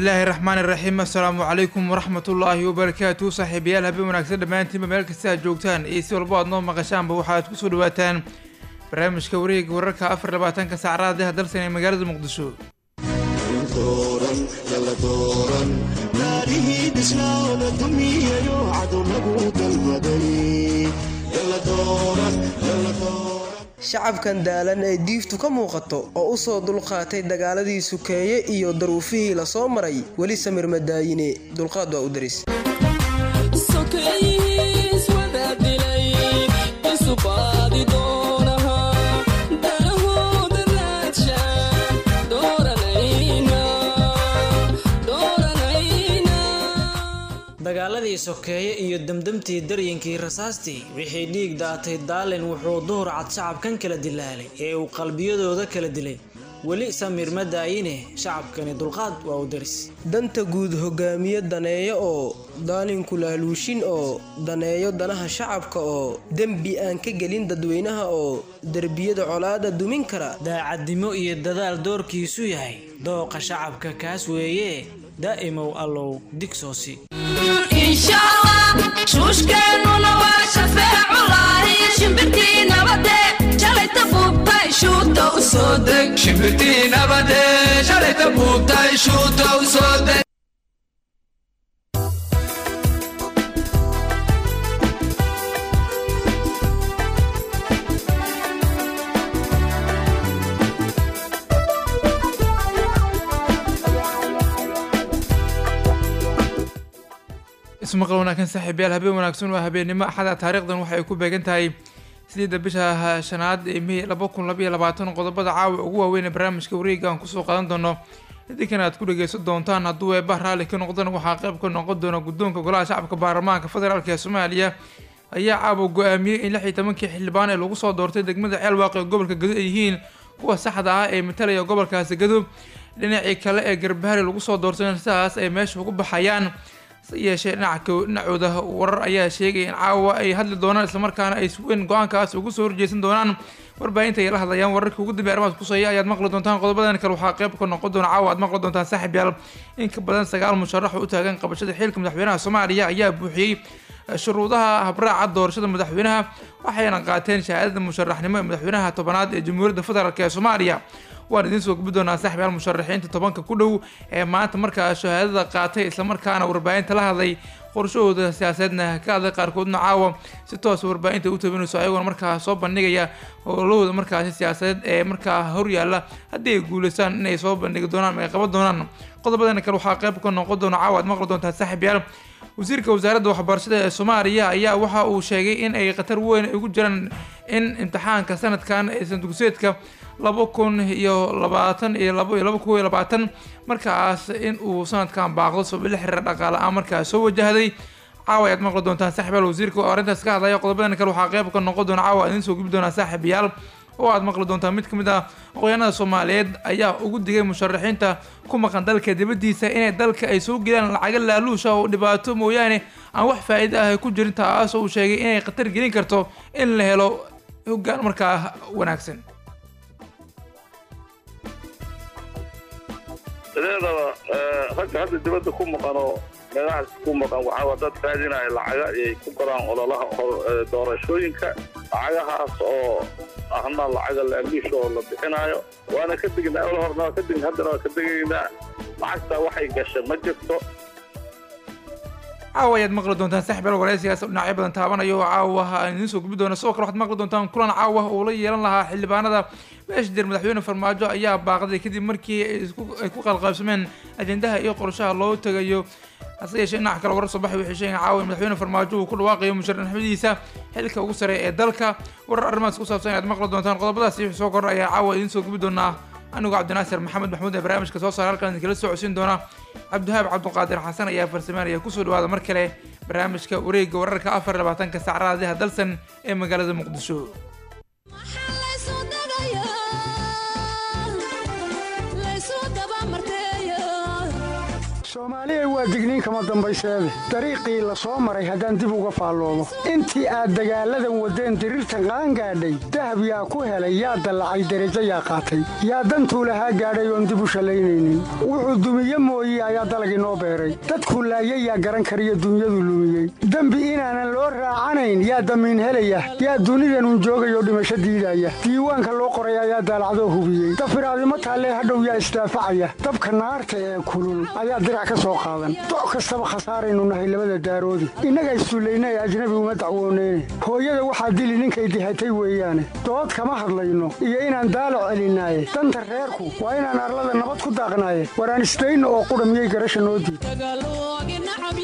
bismillaahi raxmaani raxiim assalaamu calaykum waraxmatullaahi wabarakaatu saaxiibayaal habeen wanaagsan dhammaantiinba meel kasta aad joogtaan iyo si walbo aad noo maqashaanba waxaad kusoo dhawaataan barnaamijka wareega wararka afar labaatanka saacadaha dalsan ee magaalada muqdisho shacabkan daalan ee diiftu ka muuqato oo u soo dulqaatay dagaaladii sukeeye iyo daruufihii la soo maray weli samir madaayine dulqaad waa u daris dagaaladii sokeeye iyo demdemtii daryinkii rasaastii wixii dhiig daatay daalin wuxuu duhur cad shacabkan kala dilaalay ee uu qalbiyadooda kala dilay weli samir ma daayine shacabkani dulqaad waa u daris danta guud hogaamiye daneeyo oo daalinku laaluushin oo daneeyo danaha shacabka oo dembi aan ka gelin dadweynaha oo derbiyada colaada dumin kara daacadnimo iyo dadaal doorkiisu yahay dooqa shacabka kaas weeye daa'imow allow digsoosi shuushkeennuna waa shafeeculahi shimbirtii nabade shalayta buubtay shuuta u soo deg shimbirtii nabade shalayta buubtay shuuta u soo deg ismaqal wanaagsan saaxiibayaal habeen wanaagsan waa habeennimo axada taariikhdan waxay ku beegan tahay sideedda bisha shanaad ee mey laba kun labaiyo labaatan qodobada caawa ugu waaweyn ee barnaamijka wareega aan kusoo qaadan doono idinkan aad ku dhageysan doontaan hadduu eeba raalli ka noqdana waxaa qayb ka noqon doona guddoonka golaha shacabka baarlamaanka federaalk ee soomaaliya ayaa caawa go-aamiyey in lix iyo tobankii xildhibaan ee lagu soo doortay degmada ceelwaaq ee gobolka gado ay yihiin kuwa saxda ah ee matalaya gobolkaasi gado dhinacii kale ee garbahari lagu soo doortay sidaas ay meesha ugu baxayaan se yeeshee dhinacooda warar ayaa sheegaya in caawa ay hadli doonaan islamarkaana ay suweyn go-aankaas ugu soo horjeesan doonaan warbaahinta ay la hadlayaan wararkii ugu dambeey arrimahaas kusaya ayaad maqli doontaan qodobadan kale waxaa qayb ka noqon doona caawa aad maqli doontaan saaxib yaal in ka badan sagaal musharax oo u taagan qabashada xilka madaxweynaha soomaaliya ayaa buuxiyey shuruudaha habraaca doorashada madaxweynaha waxayna qaateen shahaadada musharaxnimo ee madaxweynaha tobanaad ee jamhuuriyadda federaalk ee soomaaliya waan idiin soo gubi doonaa saaxibayaal musharaxiinta tobanka ku dhow ee maanta markaa shahaadada qaatay islamarkaana warbaahinta la hadlay qorshahooda siyaasadeedna ka hadlay qaarkoodna caawa si toosa warbaahinta u tabinayso ayagoona markaa soo bandhigaya howlahooda markaasi siyaasadeed ee markaa horyaala haddii ay guuleystaan inay soo bandhigi doonaan ay qaban doonaan qodobadana kale waxaa qayb ka noqon doona caawa aad maqli doontaa saaxibayaal wasiirka wasaaradda waxbarashada ee soomaaliya ayaa waxa uu sheegay in ay khatar weyn ugu jiraan in imtixaanka sanadkan ee sanadugseedka laba kun iyo labaatan iyo laba iyo laba kun iyo labaatan markaas in uu sanadkan baaqdo sababila xiriira dhaqaale ah markaas soo wajahday caawa ayaad maqli doontaan saaxibayaal wasiirka oo arrintaas ka hadlaya qodobadan kale waxaa qayb ka noqon doona caawa idiin soo gubi doonaa saaxiibayaal oo aad maqli doontaan mid ka mid ah aqoonyahanada soomaaliyeed ayaa ugu digay musharaxiinta ku maqan dalka dibaddiisa inay dalka ay soo gelaan lacaga laaluusha oo dhibaato mooyaane aan wax faa'iido ah ku jirin taasoo uu sheegay inay khatar gelin karto in la helo hoggaan markaa wanaagsan sideedaba ragga hadda dibadda ku maqan oo meelahaas ku maqan waxaa dad raadinaya lacaga ayay ku garaan ololaha doorashooyinka lacagahaas oo ahna lacaga laaluusha oo la bixinayo waana ka degnaa ol horna waa ka degn haddana waa ka degaynaa lacagtaa waxay gashay ma jirto caawa ayaad maqli doontaan saaxibayaal waraysigaas dhinacyo badan taabanayo oo caawa aan idiin soo gubi doona sidoo kale waxaad maqli doontaan kulan caawa oo la yeelan lahaa xildhibaanada beesha jir madaxweyne farmaajo ayaa baaqday kadib markii ay ku qalqaybsameen ajendaha iyo qorshaha loo tegayo hase yeeshee dhinaca kale warar soo baxay waxay sheegeen caawa in madaxweyne farmaajo uu ku dhawaaqayo musharaxnimadiisa xilka ugu sare ee dalka warar arrimahaas ku saabsan ayaad maqli doontaan qodobadaasi wixii soo kordha ayaa caawa idiin soo gubi doonaa anigoo cabdinaasir maxamed maxmuud ee barnaamijka soo saara halkan idinkala soo codsiin doona cabdihaab cabduqaadir xasan ayaa farsameynaya kusoo dhawaada mar kale barnaamijka wareegga wararka afar labaatanka saacadaha dalsan ee magaalada muqdisho soomaaliya waa digniin kama dambayseede dariiqii la soo maray haddaan dib uga faalloodo intii aad dagaalladan waddeen diriirtan qaangaadhay dahab yaa ku helay yaa dallacay derajo yaa qaatay yaa dantuu lahaa gaadhay oon dib u shallaynaynin wuxuu dumiye mooye ayaa dalag inoo beeray dadkuu laayay yaa garan kariyo dunyadu lumiyey dembi inaanan loo raacanayn yaa damiin helaya yaa dunidanun joogayoo dhimasho diidaya diiwaanka loo qoray ayaa daalacdoo hubiyey dafiraadimo taallee hadhow yaa isdaafacaya dabka naarta ee kulul ayaa dirac ka soo qaadan doc kastaba khasaaraynu nahay labada daaroodi innaga istuullayna ee ajnabi uma dacwooneyne hooyada waxaa dili ninkay dihatay weeyaane dood kama hadlayno iyo inaan daalo celinaaye danta reerku waa inaan arlada nabad ku daaqnaaye waraan isdayno oo qudha miyay garasha noo diid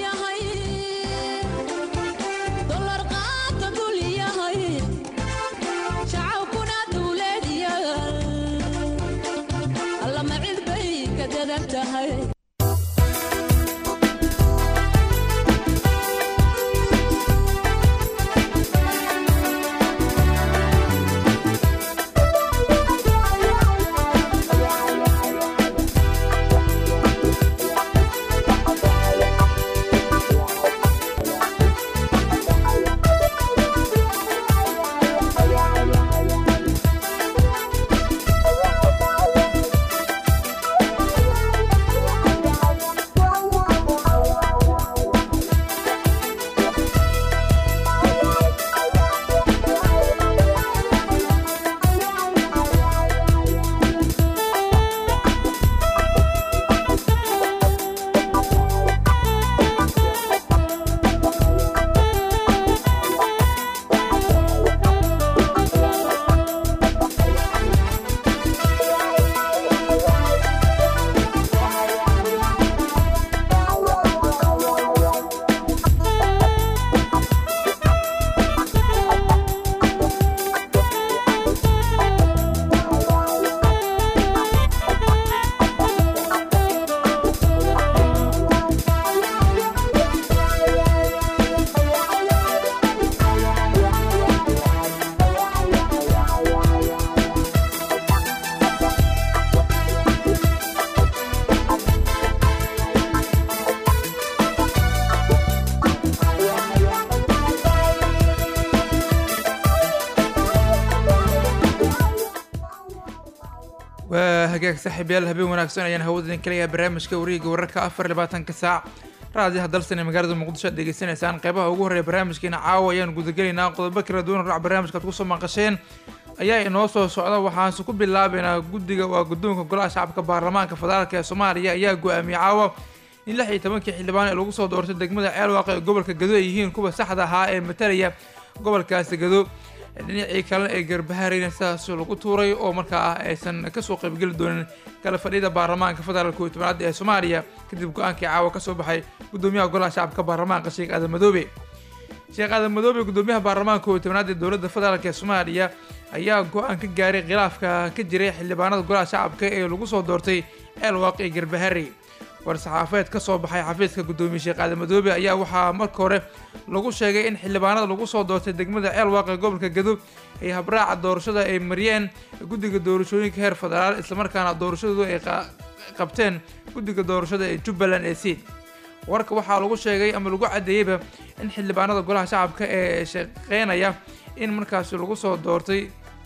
waa hagaag saaxiibayaal habeen wanaagsan ayaan hawada idin kaleeyahay barnaamijka wareegga wararka afar iyo labaatanka saac raadiyaha dalsan ee magaalada muqdisho aad degeysanaysaan qeybaha ugu horreeya barnaamijkeena caawa ayaan gudagelaynaa qodobo kala duwan raac barnaamijka aad kusoo maqasheen ayaa inoo soo socda waxaanse ku bilaabaynaa guddiga waa guddoonka golaha shacabka baarlamaanka federaalk ee soomaaliya ayaa go-aamiyey caawa in lix iyo tobankii xildhibaan ee lagu soo doortay degmada ceelwaaq ee gobolka gado ay yihiin kuwa saxda ahaa ee matalaya gobolkaasi gado dhinacii kalena ee garbahareyna sidaas lagu tuuray oo markaa aysan kasoo qaybgeli doonin kala fadhiyada baarlamaanka federaalk iyo tobnaad ee soomaaliya kadib go-aankii caawa kasoo baxay gudoomiyaha golaha shacabka baarlamaanka sheekh aadan madoobe sheekh aadan madoobe gudoomiyaha baarlamaanka iyo tobnaad ee dowladda federaalk ee soomaaliya ayaa go-aan ka gaaray khilaafka ka jiray xildhibaanada golaha shacabka ee lagu soo doortay ceelwaaq iyo garbaharey war-saxaafeed ka soo baxay xafiiska gudoomiye sheekh aadan madoobe ayaa waxaa marka hore lagu sheegay in xildhibaanada lagu soo doortay degmada ceelwaaq ee gobolka gado ay habraaca doorashada ay mariyeen guddiga doorashooyinka heer federaal islamarkaana doorashadoodu ay qabteen guddiga doorashada ee jubbaland ee seed warka waxaa lagu sheegay ama lagu caddeeyeyba in xildhibaanada golaha shacabka ee shaqeynaya in markaasi lagu soo doortay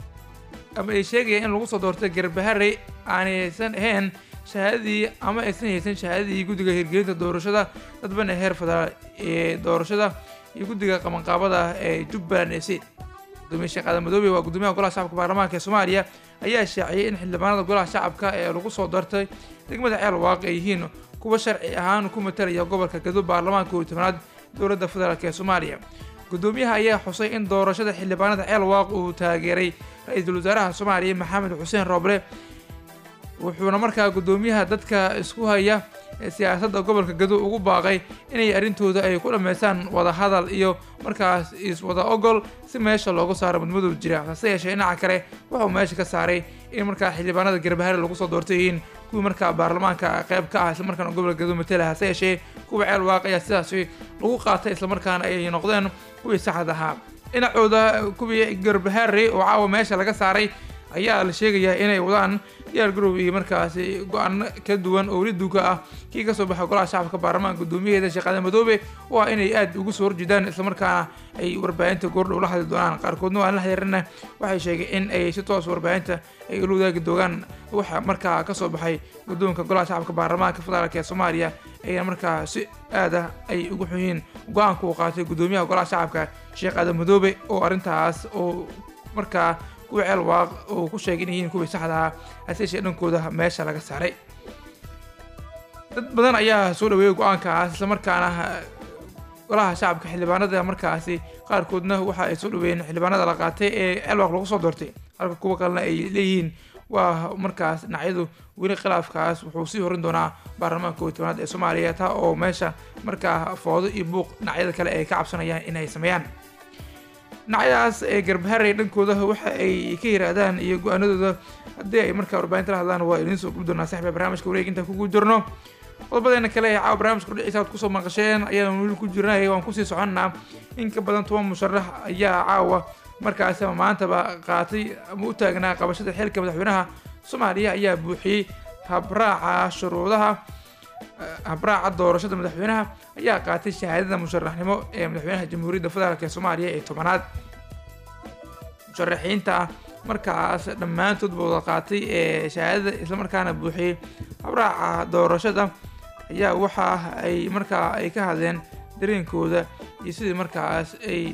ama ay sheegayaan in lagu soo doortay garbaharey aanaysan ahayn shahaadadii ama aysan haysan shahaadadii guddiga hirgelinta doorashada dadbana heer federaal ee doorashada iyo guddiga qabanqaabada ee jubbaland ee seed gudoomiye sheekh aadan madoobe waa gudoomiyaha golaha shacabka baarlamaanka ee soomaaliya ayaa shaaciyey in xildhibaanada golaha shacabka ee lagu soo doortay degmada ceelwaaq ay yihiin kuwa sharci ahaan ku matalaya gobolka gado baarlamaanka iyo tobnaad dowladda federaalk ee soomaaliya gudoomiyaha ayaa xusay in doorashada xildhibaanada ceelwaaq uu taageeray ra-iisul wasaaraha soomaaliya maxamed xuseen rooble wuxuuna markaa gudoomiyaha dadka isku haya siyaasadda gobolka gado ugu baaqay inay arrintooda ay ku dhammaystaan wada hadal iyo markaas iswada ogol si meesha loogu saaro mudmadooda jira hase yeeshee dhinaca kale wuxuu meesha ka saaray in markaa xildhibaanada garbahare lagu soo doortay yihiin kuwii markaa baarlamaanka qayb ka ah islamarkaana gobolka gado matala hase yeeshee kuwa ceel waaq ayaa sidaasi lagu qaatay islamarkaana ay noqdeen kuwii saxda ahaa dhinacooda kuwii garbahare oo caawa meesha laga saaray ayaa la sheegayaa inay wadaan diyaar garow iyo markaasi go-aano ka duwan oo weli duuga ah kii kasoo baxay golaha shacabka baarlamaanka guddoomiyaheeda sheekh aadan madoobe oo ah inay aada ugu soo horjeedaan islamarkaana ay warbaahinta goordhow la hadli doonaan qaarkoodna waan la xiriirina waxay sheegeen in ay si toos warbaahinta ay ula wadaagi doonaan waxa markaa kasoo baxay guddoonka golaha shacabka baarlamaanka federaalk ee soomaaliya ayna markaa si aad ah ay ugu xun yihiin go-aanka uu qaatay guddoomiyaha golaha shacabka sheekh aadan madoobe oo arrintaas oo markaa kuwa ceel waaq oo ku sheegay inay yihiin kuwii saxda ahaa haseeshee dhankooda meesha laga saaray dad badan ayaa soo dhaweeyay go-aankaas islamarkaana golaha shacabka xildhibaanada markaasi qaarkoodna waxa ay soo dhaweeyeen xildhibaanada la qaatay ee ceelwaaq lagu soo doortay halka kuwa kalena ay leeyihiin waa markaas dhinacyadu weli khilaafkaas wuxuu sii horin doonaa baarlamaanka kooiy tobanaad ee soomaaliya taa oo meesha markaa foodo iyo buuq dhinacyada kale ay ka cabsanayaan in ay sameeyaan dhinacyadaas ee garbaharey dhankooda waxa ay ka yiraahdaan iyo go-aanadooda haddii ay markaa warbaahinta la hadlaan waa idiin soo gubi doonaa saxbiga barnaamijka wareeg intaan kugu jirno qodobadeena kale ee caawa barnaamijka kudhiciisa aad kusoo maqasheen ayaan weli ku jirnay waan kusii soconnaa in ka badan toban musharax ayaa caawa markaasi ama maantaba qaatay ama u taagnaa qabashada xilka madaxweynaha soomaaliya ayaa buuxiyey habraaca shuruudaha habraaca doorashada madaxweynaha ayaa qaatay shahaadada musharaxnimo ee madaxweynaha jamhuuriyadda federaalk ee soomaaliya ee tobanaad musharaxiinta markaas dhammaantoodba wada qaatay ee shahaadada islamarkaana buuxiyey habraaca doorashada ayaa waxa ay markaa ay ka hadleen dareenkooda iyo sidii markaas ay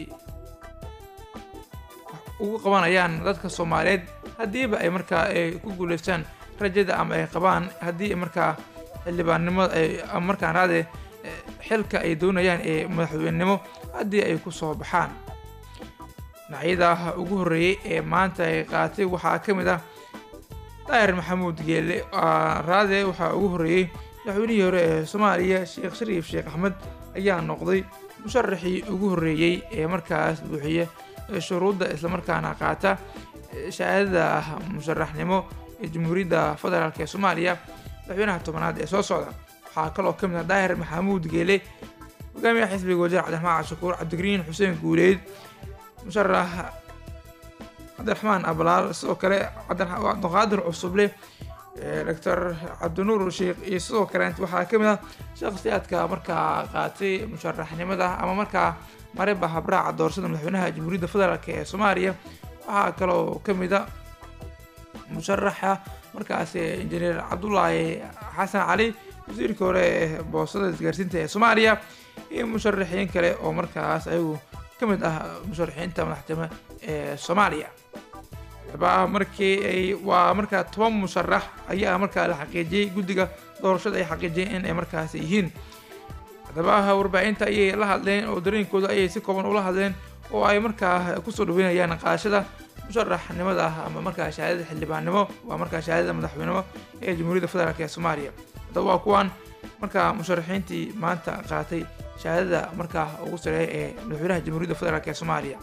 ugu qabanayaan dadka soomaaliyeed haddiiba ay markaa ay ku guuleystaan rajada ama ay qabaan haddii markaa xildhibaannimada ay ama markaan raade xilka ay doonayaan ee madaxweynenimo haddii ay ku soo baxaan dhinacyada ugu horreeyey ee maanta ay qaatay waxaa ka mid ah daahir maxamuud geelle raade waxaa ugu horreeyey madaxweynihii hore ee soomaaliya sheekh shariif sheekh axmed ayaa noqday musharaxii ugu horreeyey ee markaas buuxiya shuruudda islamarkaana qaata shahaadada musharaxnimo ee jamhuuriyadda federaalk ee soomaaliya madaxweynaha tobanaad ee soo socda waxaa kaloo ka mid ah daahir maxamuud geele hogaamiyaha xisbiga wajeer cabdiraxmaan cashakuur cabdigariin xuseen guuleyd musharax cabdiraxmaan ablaal sidoo kale cabdiqaadir cusuble doctor cabdinuur sheekh iyo sidoo kale waxaa ka mid ah shakhsiyaadka markaa qaatay musharaxnimada ama markaa mareba habraaca doorashada madaxweynaha jamhuuriyadda federaalk ee soomaaliya waxaa kaloo ka mid a musharaxa markaas injineer cabdulaahi xasan cali wasiirka hore ee boosada isgaarsiinta ee soomaaliya iyo musharaxiin kale oo markaas ayagu ka mid ah musharaxiinta madaxtimo ee soomaaliya ba markii ay waa markaa toban musharax ayaa markaa la xaqiijiyey guddiga doorashada ay xaqiijiyeen in ay markaas yihiin haddaba warbaahinta ayay la hadleen oo dareenkooda ayay si kooban ula hadleen oo ay markaa kusoo dhaweynayaan qaashada musharaxnimada ama markaa shahaadada xildhibaannimo waa markaa shahaadada madaxweynimo ee jamhuuriyadda federaalk ee soomaaliya haddaba waa kuwan markaa musharaxiintii maanta qaatay shahaadada markaa ugu sareeya ee madaxweynaha jamhuuriyadda federaalk ee soomaaliya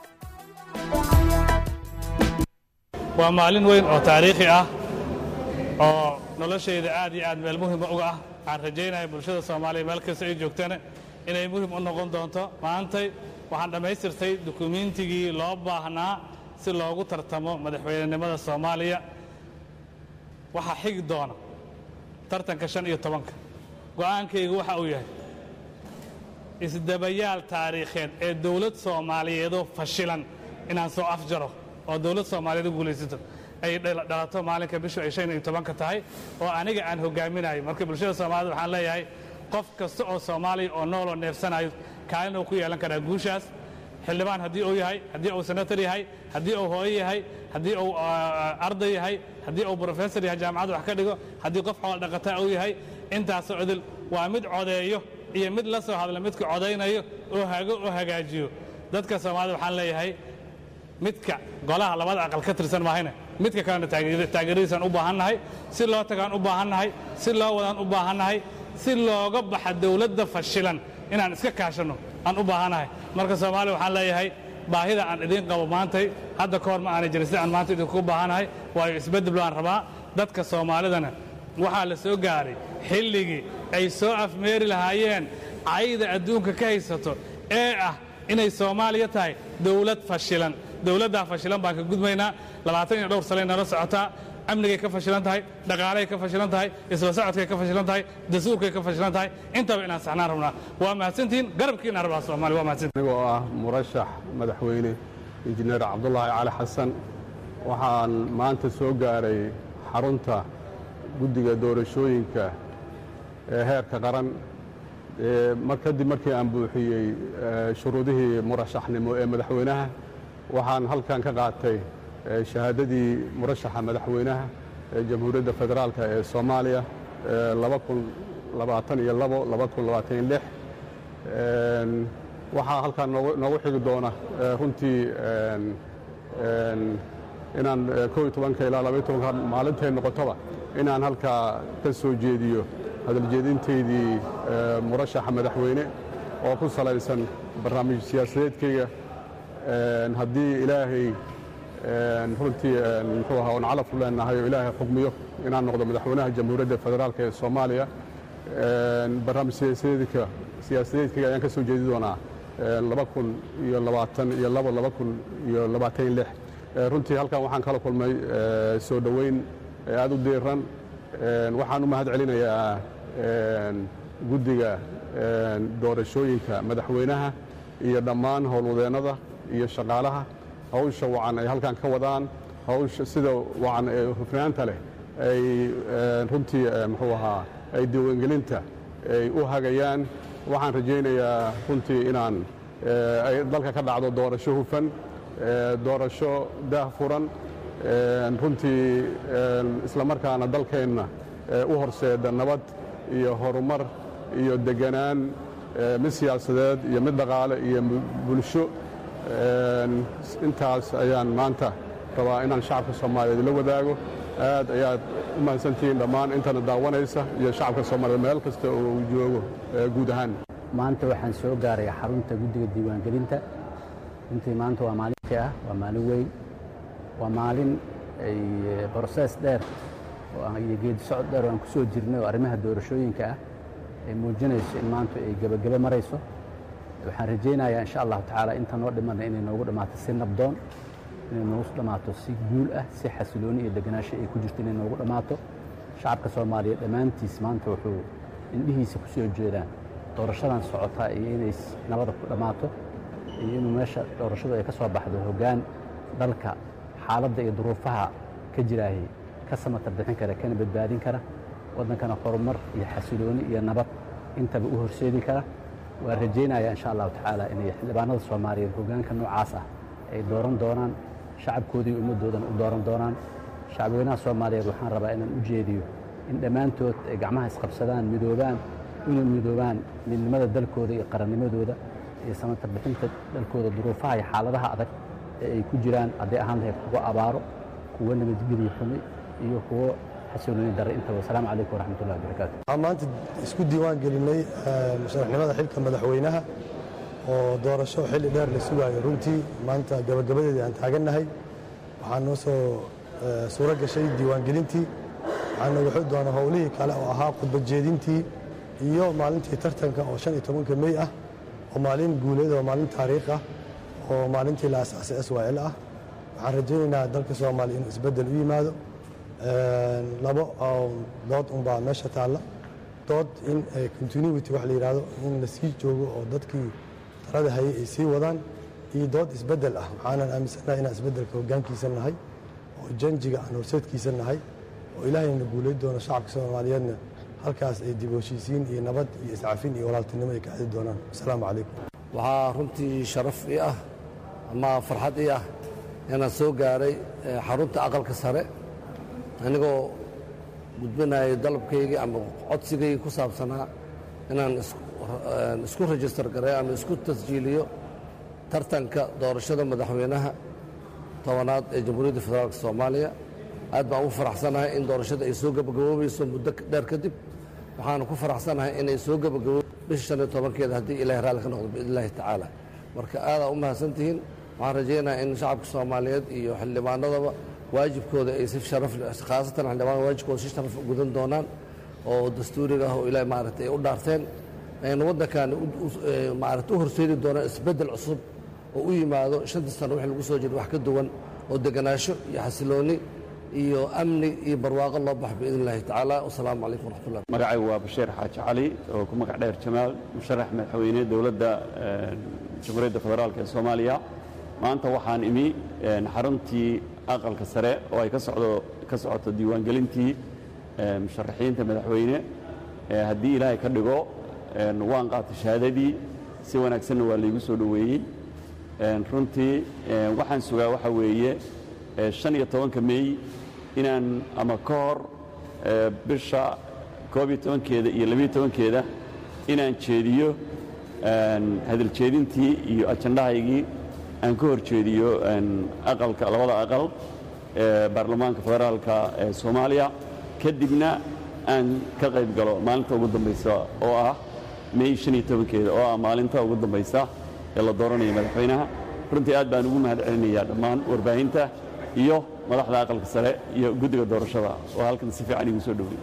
waa maalin weyn oo taariikhi ah oo noloshayda aad iyo aad meel muhima uga ah waxaan rajaynaya bulshada soomaaliya meel kasta ay joogtana inay muhim u noqon doonto maantay waxaan dhammaystirtay dukumiintigii loo baahnaa si loogu tartamo madaxweynenimada soomaaliya waxaa xigi doona tartanka shan iyo tobanka go'aankaygu waxa uu yahay isdabayaal taariikheed ee dowlad soomaaliyeedoo fashilan inaan soo afjaro oo dowlad soomaaliyeed u guulaysato ay dhalato maalinka bishu ay shan iyo tobanka tahay oo aniga aan hogaaminayo marka bulshada soomaaliyed waxaan leeyahay qof kasta oo soomaaliya oo nooloo neefsanayo kaalin uu ku yeelan karaa guushaas xildhibaan haddii uu yahay haddii uu senator yahay haddii uu hooyo yahay haddii uu arday yahay haddii uu brofesor yahay jaamacad wax ka dhigo haddii qof xoolo dhaqataa uu yahay intaasoo idil waa mid codeeyo iyo mid la soo hadla midka codaynayo oo hago oo hagaajiyo dadka soomaalida waxaan leeyahay midka golaha labada aqal ka tirsan maahayne midka kalena taageeradiisaan u baahannahay si loo tagaan u baahannahay si loo wadaan u baahannahay si looga baxa dowladda fashilan inaan iska kaashanno aan u baahannahay marka soomaaliya waxaan leeyahay baahida aan idiin qabo maantay hadda ka hor ma aanay jirin sida aan maanta idinku baahannahay waayo isbeddel baan rabaa dadka soomaalidana waxaa la soo gaaray xilligii ay soo afmeeri lahaayeen cayda adduunka ka haysato ee ah inay soomaaliya tahay dowlad fashilan dowladdaa fashilan baan ka gudbaynaa labaatan iyo dhowr sane nala socotaa amnigay ka fashilan tahay dhaqaalay ka fashilan tahay isla socodkay ka fashilan tahay dastuurkay ka fashilan tahay intaba inaan saxnaan rabnaa waa mahadsantihiin garabkiina rabaa soomaaliya waa mahadsantihiin anigoo ah murashax madaxweyne injineer cabdulaahi cali xasan waxaan maanta soo gaaray xarunta guddiga doorashooyinka ee heerka qaran ee mar kadib markii aan buuxiyey ee, shuruudihii murashaxnimo ee madaxweynaha waxaan halkan ka qaatay ee, shahaadadii murashaxa madaxweynaha ee jamhuuriyadda federaalka ee soomaaliya ee laba kun labaatan iyo labo laba kun labaatan iyo lix Een, waxaa halkaan noogu noogu xigi doona ee, runtii een, een, inaan ee, kow iyo tobanka ilaa laba iyo tobanka maalintay noqotoba inaan halkaa ka soo jeediyo hadaljeedintaydii ee, murashaxa madaxweyne oo ku salaysan barnaamij siyaasadeedkayga Een, haddii ilaahay een, runtii een, muxuu ahaa oon calaf u leenahay oo ilaahay xugmiyo inaan noqdo madaxweynaha jamhuuriyadda federaalka ee soomaaliya Een, barnaamij siyaasadeedka siyaasadeedkayga ayaan ka soo jeedi doonaa een, laba kun iyo labaatan iyo labo laba kun iyo labaatan iyo lix Ee, runtii halkan waxaan kala kulmay ee, soo dhoweyn ee aad u diiran Een, waxaan u mahad celinayaa een, guddiga een, doorashooyinka madaxweynaha iyo dhammaan howlwadeennada iyo shaqaalaha hawsha wacan ay halkan ka wadaan hawsha sida wacan ee hufnaanta leh ay een, runtii ee, muxuu ahaa ay diiwaangelinta ay u hagayaan waxaan rajaynayaa runtii inaan ee, ay dalka ka dhacdo doorasho hufan ee, doorasho daah furan een, runtii een, isla markaana dalkeenna ee, u horseeda nabad iyo horumar iyo deganaan ee, mid siyaasadeed iyo mid dhaqaale iyo mu- bulsho Een, intaas ayaan maanta rabaa inaan shacabka soomaaliyeed la wadaago aad ayaad u mahadsantihiin dhammaan intana daawanaysa iyo shacabka soomaaliyeed meel kasta oo uu joogo ee, guud ahaan maanta waxaan soo gaaray xarunta guddiga diiwaangelinta runtii maanta waa maalintii ah waa maalin weyn waa maalin ay brosees dheer oo aan- iyo geedi socod dheer oo aan ku soo jirnay oo arrimaha doorashooyinka ah ay muujinayso in maanta ay gebagebe marayso waxaan rajaynayaa insha allahu tacaala inta noo dhimana inay noogu dhammaato si nabdoon inay noogu dhammaato si guul ah si xasilooni iyo deganaansho ay ku jirto inay noogu dhammaato shacabka soomaaliyeed dhammaantiis maanta wuxuu indhihiisa ku soo jeedaan doorashadan socotaa iyo inay s- nabada ku dhammaato iyo inuu meesha doorashadu ay ka soo baxdo hoggaan dalka xaaladda iyo duruufaha ka jiraahi ka samatar bixin kara kana badbaadin kara waddankana horumar iyo xasilooni iyo nabad intaba u horseedi kara waan rajaynayaa insha allahu tacaala inay xildhibaanada soomaaliyeed hoggaanka noocaas ah ay dooran doonaan shacabkoodii iyo ummaddoodana u dooran doonaan shacabweynaha soomaaliyeed waxaan rabaa inaan u jeediyo in dhammaantood ay gacmaha isqabsadaan midoobaan inay midoobaan midnimada dalkooda iyo qarannimadooda iyo samatar bixinta dalkooda duruufaha iyo xaaladaha adag ee ay ku jiraan hadday ahaan lahayd kuwo abaaro kuwo nabadgelyo xumi iyo kuwo xasilooni darre intaba wasalaamu calaykum waraxmatullahi wabarakaatu waxaan maanta isku diiwaan gelinay eh, musharaxnimada xilka madaxweynaha oo doorasho xilli dheer la sugaayo runtii maanta gabagabadeedii aan taagannahay waxaa noo soo eh, suuro gashay diiwaangelintii waxaa nooga xog doona howlihii kale oo ahaa khudbadjeedintii iyo maalintii tartanka oo shan iyo tobanka mey ah oo maalin guuleed oo maalin taariikh ah oo maalintii la asaasay s y l ah waxaan rajaynaynaa dalka soomaaliya inuu isbeddel u yimaado Een, labo oo dood unbaa meesha taalla dood in ay continuity wax la yidhaahdo in la sii joogo oo dadkii talada hayay ay sii wadaan iyo dood isbeddel ah waxaanan aaminsanahay inaan isbeddelka hoggaankiisa nahay oo janjiga aan horseedkiisa nahay oo ilaahayna guulayn doono shacabka soomaaliyeedna halkaas ay dib u heshiisiin iyo nabad iyo iscafin iyo walaaltinimo ay ka aadi doonaan asalaamu calaykum waxaa runtii sharaf ii ah ama farxad ii ah inaan soo gaaray eh, xarunta aqalka sare anigoo gudbinayay dalabkaygii ama codsigaygii ku saabsanaa inaan isku- eh, isku rejistar garay ama isku tasjiiliyo tartanka doorashada madaxweynaha tobanaad ee jamhuuriyadda federaalk soomaaliya aad baan ugu faraxsanahay in doorashada ay soo gebagaboobayso muddo dheer kadib waxaana ku faraxsanahay inay soo gebagabo bisha shan iyo tobankeeda haddii ilaahay raalli ka noqdo biidn illaahi tacaala marka aadaa u mahadsantihiin waxaan rajaynayaa in shacabka soomaaliyeed iyo xildhibaanadaba waajibkooda ay si sharaf leh khaasatan xildhibaanada waajibkooda si sharaf u gudan doonaan oo dastuuriga ah oo ilaahay maaragtay ay u dhaarteen ayna waddankan u- u- ee, maaragtay u horseedi doonaan isbeddel cusub oo u yimaado shantii sano wixii lagu soo jiro wax ka duwan oo deganaansho iyo xasiloonni iyo amni iyo barwaaqo loo baxo biidn illahi tacaala wasalaamu calaykum waraxmatullah magacaygu waa bashiir xaaji cali oo ku magac dheer jamaal musharax madaxweyne dowladda jamhuuriyadda federaalk ee soomaaliya maanta waxaan imi xaruntii aqalka sare oo ay ka socdo ka socoto diiwaangelintii musharaxiinta madaxweyne haddii ilaahay ka dhigo waan qaatay shahaadadii si wanaagsanna waa laygu soo dhoweeyey runtii waxaan sugaa waxa weeye shan iyo tobanka meey inaan ama ka hor bisha koob iyo tobankeeda iyo labiyo tobankeeda inaan jeediyo hadaljeedintii iyo ajandahaygii aan ka hor jeediyo aqalka labada aqal ee baarlamaanka federaalka ee soomaaliya kadibna aan ka qayb galo maalinta ugu dambaysa oo ah may shan iyo tobankeeda oo ah maalinta ugu dambaysa ee la dooranaya madaxweynaha runtii aad baan ugu mahad celinayaa dhammaan warbaahinta iyo madaxda aqalka sare iyo guddiga doorashada oo halkan si fiican igu soo dhowey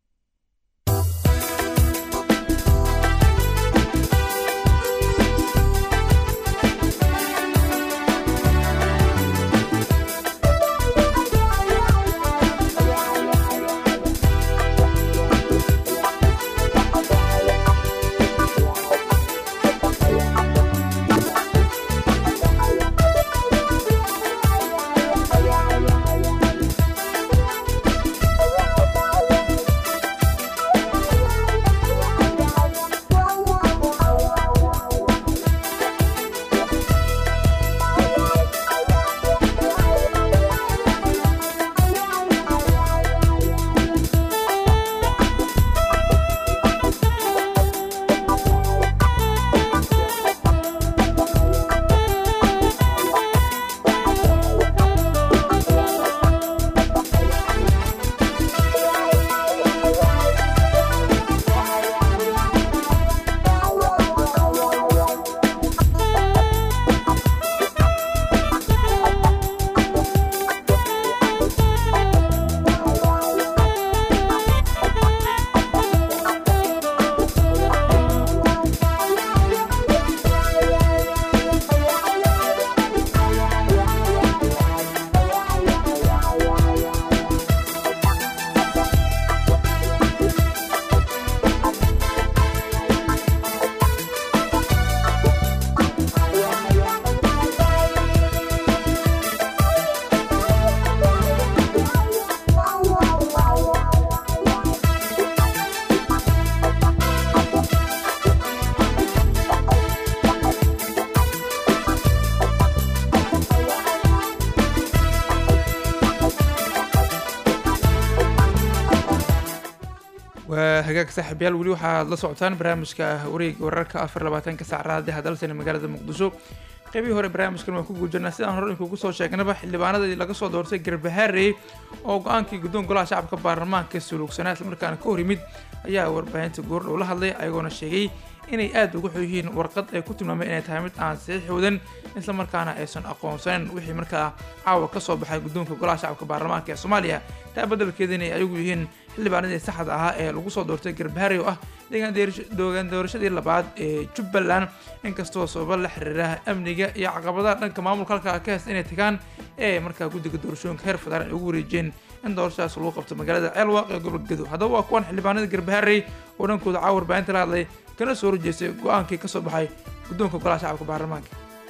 waa hagaag saaxiibyaal weli waxaad la socotaan barnaamijka wareega wararka afar labaatanka sac raadiha dalsani magaalada muqdisho qeybihii hore barnaamijkan waan ku guujirnaa sidaan hore inkugu soo sheegnaba xildhibaanadii laga soo doortay garbahaarey oo go-aankii guddoon golaha shacabka baarlamaanka suluugsanaa islamarkaana ka hor yimid ayaa warbaahinta goordhow la hadlay ayagoona sheegay inay aada uga xun yihiin warqad ay ku tilmaameen inay tahay mid aan saxiix wadan islamarkaana aysan aqoonsanin wixii markaa caawa ka soo baxay guddoonka golaha shacabka baarlamaanka ee soomaaliya taa beddelkeeda inay ayagu yihiin xildhibaanadii saxda ahaa ee lagu soo doortay garbaharey oo ah deegaan doorashadii labaad ee jubbaland inkastoo sababa la xiriira amniga iyo caqabadaha dhanka maamulka halkaa ka heysta inay tagaan ee markaa guddiga doorashooyinka heer federaal ay ugu wareejiyeen in doorashadaas lagu qabto magaalada ceelwaaq ee gobolka gedo haddaba waa kuwan xildhibaanada garbaharey oo dhankooda caawa warbaahinta la hadlay kana soo horjeestay go-aankii ka soo baxay guddoonka golaha shacabka baarlamaanka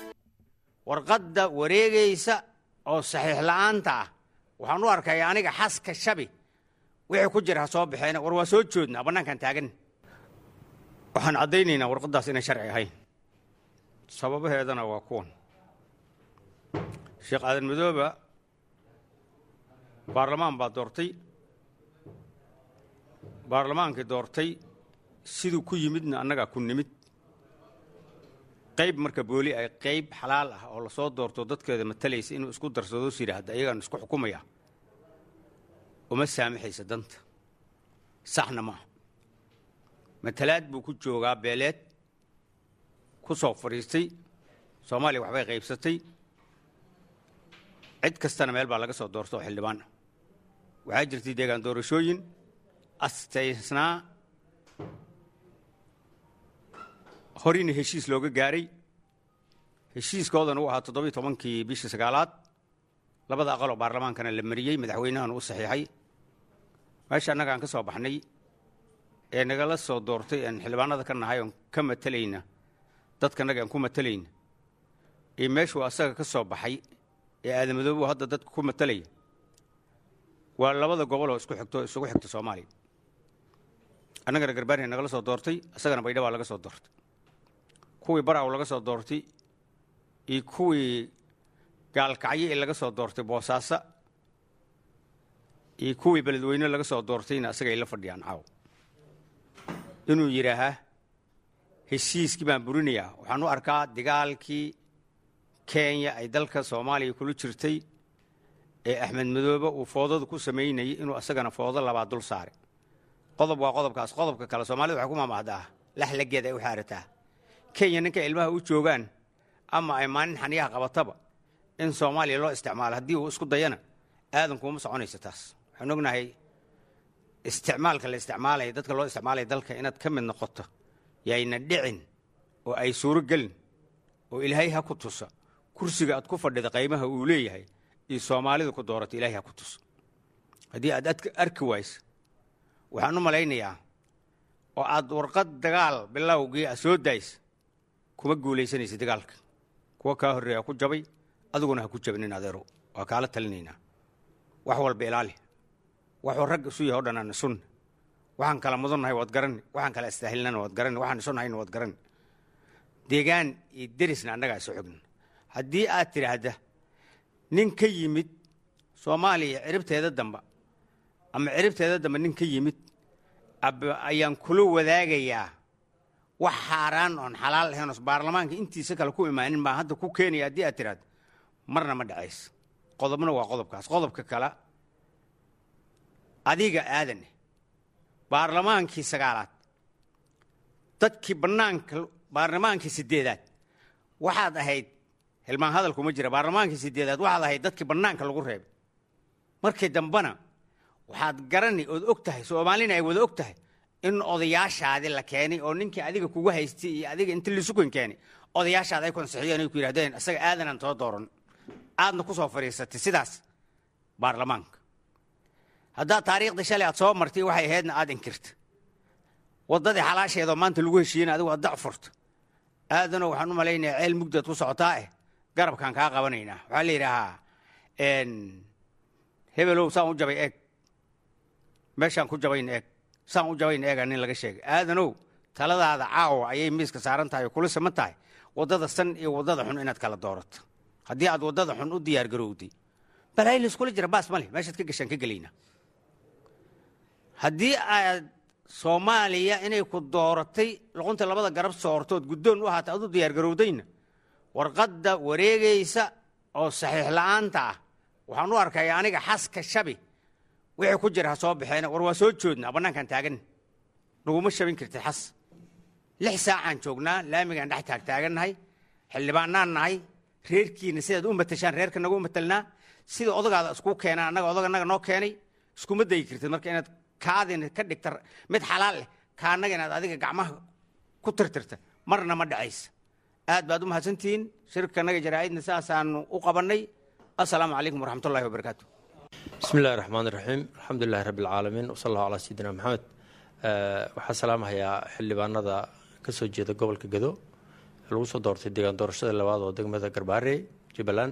warqadda wareegaysa oo saxiix la'aanta ah waxaan u arkaya aniga xaska shabi wixii ku jira ha soo baxeena war waa soo joodnaa bannaankaan taagan waxaan caddaynaynaa warqaddaas inay sharci ahayn sababaheedana waa kuwan sheekh aadan madooba baarlamaan baa doortay baarlamaankii doortay siduu ku yimidna annagaa ku nimid qayb marka booli ay qayb xalaal ah oo lasoo doorto dadkeeda matalaysa inuu isku darsado is yidhaahda ayagaan isku xukumaya uma saamaxaysa danta saxna maaha matalaad buu ku joogaa beeleed ku soo fadhiistay soomaaliya waxbay qaybsatay cid kastana meel baa laga soo doorta oo xildhibaan ah waxaa jirtay deegaan doorashooyin astaysnaa horina heshiis looga gaaray heshiiskoodana uu ahaa toddobiyi tobankii bishii sagaalaad labada aqal oo baarlamaankana la mariyey madaxweynahana u saxiixay meesha annaga aan ka soo baxnay ee nagala soo doortay aan xildhibaanada ka nahay oon ka matalayna dadkanaga aan ku matalayna iyo meeshuu asaga ka soo baxay ee aadamadoobu hadda dadka ku matalaya waa labada gobol oo isku xigto isugu xigta soomaaliya annagana garbaariya nagala soo doortay isagana baydhabaa laga soo doortay kuwii baraw laga soo doortay iyo kuwii gaalkacyo ee laga soo doortay boosaaso iyo kuwii beledweyne laga soo doortayna isaga ay la fadhiyaan caaw inuu yidhaahaa heshiiskii baan burinayaa waxaan u arkaa dagaalkii kenya ay dalka soomaaliya kula jirtay ee axmed madoobe uu foodada ku samaynayay inuu isagana foodo labaad dul saaray qodob waa qodobkaas qodobka kale soomaalida waxay ku maamahdaa laxlageed ay u xaarataa kenya ninka ilmaha u joogaan ama ay maalin xaniyaha qabataba in soomaaliya loo isticmaalo haddii uu isku dayana aadankuuma soconayso taas waxaan ognahay isticmaalka la isticmaalaya dadka loo isticmaalaya dalka inaad ka mid noqoto yayna dhicin oo ay suuro gelin oo ilaahay ha ku tusa kursiga aad ku fadhida qaymaha uu leeyahay iyo soomaalidu ku doorato ilaahay ha ku tusa haddii aad arki wayso waxaan u malaynayaa oo aad warqad dagaal bilowgii a soo daaysa kuma guulaysanaysa dagaalka kuwa kaa horreeya ku jabay adiguna ha ku jabinin adeero waa kaala talinaynaa wax walba ilaali waxuu rag isu yahay o dhan aan isunna waxaan kala mudannahay waad garanni waxaan kala istaahilnana waad garanni waxaan isunahayna waad garanni deegaan iyo derisna annagaa isu xogna haddii aad tidhaahda nin ka yimid soomaaliya ciribteeda damba ama ciribteeda dambe nin ka yimid ayaan kula wadaagayaa wax xaaraan oon xalaal ahayn oos baarlamaanka intiisa kale ku imaanin baa hadda ku keenaya haddii aad tidhaahdo marna ma dhacayso qodobna waa qodobkaas qodobka kale adiga aadaneh baarlamaankii sagaalaad dadkii bannaanka baarlamaankii siddeedaad waxaad ahayd hilmaan hadalkuma jira baarlamaankii siddeedaad waxaad ahayd dadkii bannaanka lagu reebay markii dambena waxaad garani ood og tahay soomaalina ay wada og tahay in odayaashaadi la keenay oo ninkii adiga kugu haystay iyo adiga inta lisukan keenay odayaashaad ay konsixiyeen ay ku yidhahdeen isaga aadanaan soo dooran aadna ku soo fadhiisatay sidaas baarlamaanka haddaad taariikhda shalay aad soo martay waxay ahaydna aad inkirta waddadii xalaasheedoo maanta lagu heshiiyena adigu aad dac furta aadano waxaan u malaynayaa ceel mugdaad ku socotaa eh garabkaan kaa qabanaynaa waxaa la yidhaahaa hebelow saan u jabay eeg meeshaan ku jabayna eeg saan u jabayna eegaa nin laga sheegay aadanow taladaada caawa ayay miiska saaran tahay oo kula siman tahay waddada san iyo waddada xun inaad kala doorato haddii aad waddada xun u diyaar garowday balaayi layskula jira baas ma leh meeshaad ka gashaan ka gelaynaa haddii aad soomaaliya inay ku dooratay luqunta labada garab soortood guddoon u ahaatay aad u diyaar garowdayna warqadda wareegaysa oo saxiix la'aanta ah waxaan u arkaya aniga xaska shabi wixii ku jira ha soo baxeena war waa soo joodnaa bannaankaan taagan naguma shabin kartid xas lix saacaan joognaa laamigaan dhex taag taagannahay xildhibaanaan nahay reerkiina sidaad u matashaan reerka nagu matalnaa sida odagaada isku keenaan annaga odaganaga noo keenay iskuma dayi kartid marka inaad kaadina ka dhigta mid xalaal leh kaanaga inaad adiga gacmaha ku tirtirta marna ma dhacaysa aad baad u mahadsantihiin shirkanaga jaraa'idna saasaanu u qabannay assalaamu calaykum waraxmatullahi wabarakaatu bismi illahi raxmaan iraxiim alxamdulilahi rabbi alcaalamiin wasala allahu calaa sayidina maxamed waxaa salaamahayaa xildhibaanada ka soo jeeda gobolka gado lagu soo doortay deegaan doorashada labaad oo degmada garbaare jubbaland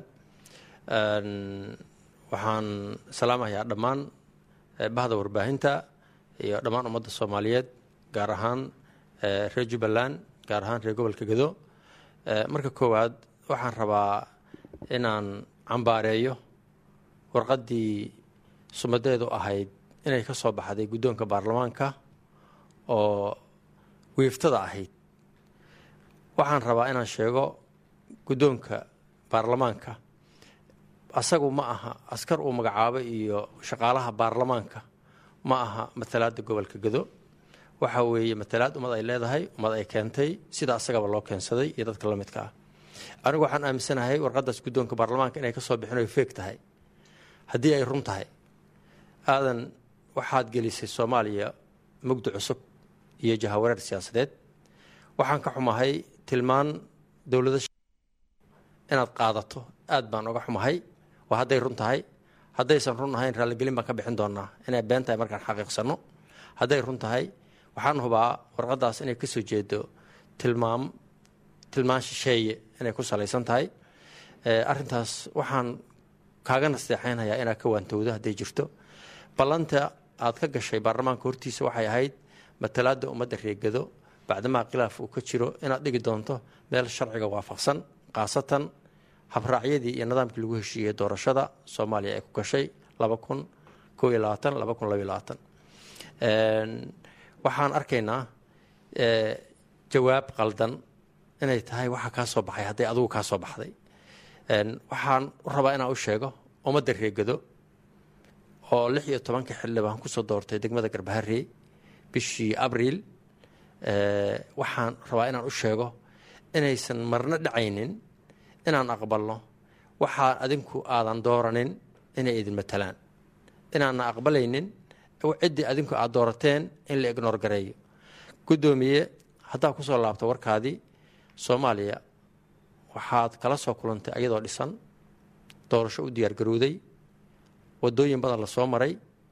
waxaan salaamahayaa dhammaan bahda warbaahinta iyo dhammaan ummadda soomaaliyeed gaar ahaan reer jubbaland gaar ahaan reer gobolka gado marka koowaad waxaan rabaa inaan cambaareeyo warqaddii sumadeedu ahayd inay ka soo baxday guddoonka baarlamaanka oo wiiftada ahayd waxaan rabaa inaan sheego guddoonka baarlamaanka asagu ma aha askar uu magacaabo iyo shaqaalaha baarlamaanka ma aha matalaadda gobolka gado waxa weeye matalaad ummad ay leedahay ummad ay keentay sida asagaba loo keensaday iyo dadka la midka ah anigu waxaan aaminsanahay warqadaas guddoonka baarlamaanka inay kasoo bixin oy feeg tahay haddii ay run tahay aadan waxaad gelisay soomaaliya mugdi cusub iyo jahawareer siyaasadeed waxaan ka xumahay tilmaan dowlada inaad qaadato aad baan uga xumahay waa hadday run tahay haddaysan run ahayn raalligelin baan ka bixin doonaa inay been tahay markaan xaqiiqsano hadday run tahay waxaan hubaa warqadaas inay kasoo jeedo tilmaam tilmaan shisheeye inay ku salaysan tahay arintaas waxaan kaaga nasteexeynhayaa inaad ka waantowdo hadday jirto ballanta aad ka gashay baarlamaanka hortiisa waxay ahayd matalaada ummadda reegado bacdamaa khilaaf uu ka jiro inaad dhigi doonto meel sharciga waafaqsan khaasatan habraacyadii iyo nidaamkii lagu heshiiyey doorashada soomaaliya ay ku gashay laba kun koo iyo labaatan laba kun labaiyo labaatan waxaan arkaynaa jawaab qaldan inay tahay waxa kaa soo baxay hadday adigu kaa soo baxday waxaan u rabaa inaan u sheego ummadda reegado oo lix iyo tobanka xildhibaan kusoo doortay degmada garbaharey bishii abriil waxaan rabaa inaan u sheego inaysan marno dhacaynin inaan aqbalno waxaa adinku aadan dooranin inay idin matalaan inaana aqbalaynin ciddii adinku aad doorateen in la ignoor gareeyo guddoomiye haddaa kusoo laabto warkaadii soomaaliya waxaad kala soo kulantay ayadoo dhisan doorasho u diyaargarowday wadooyin badan lasoo maray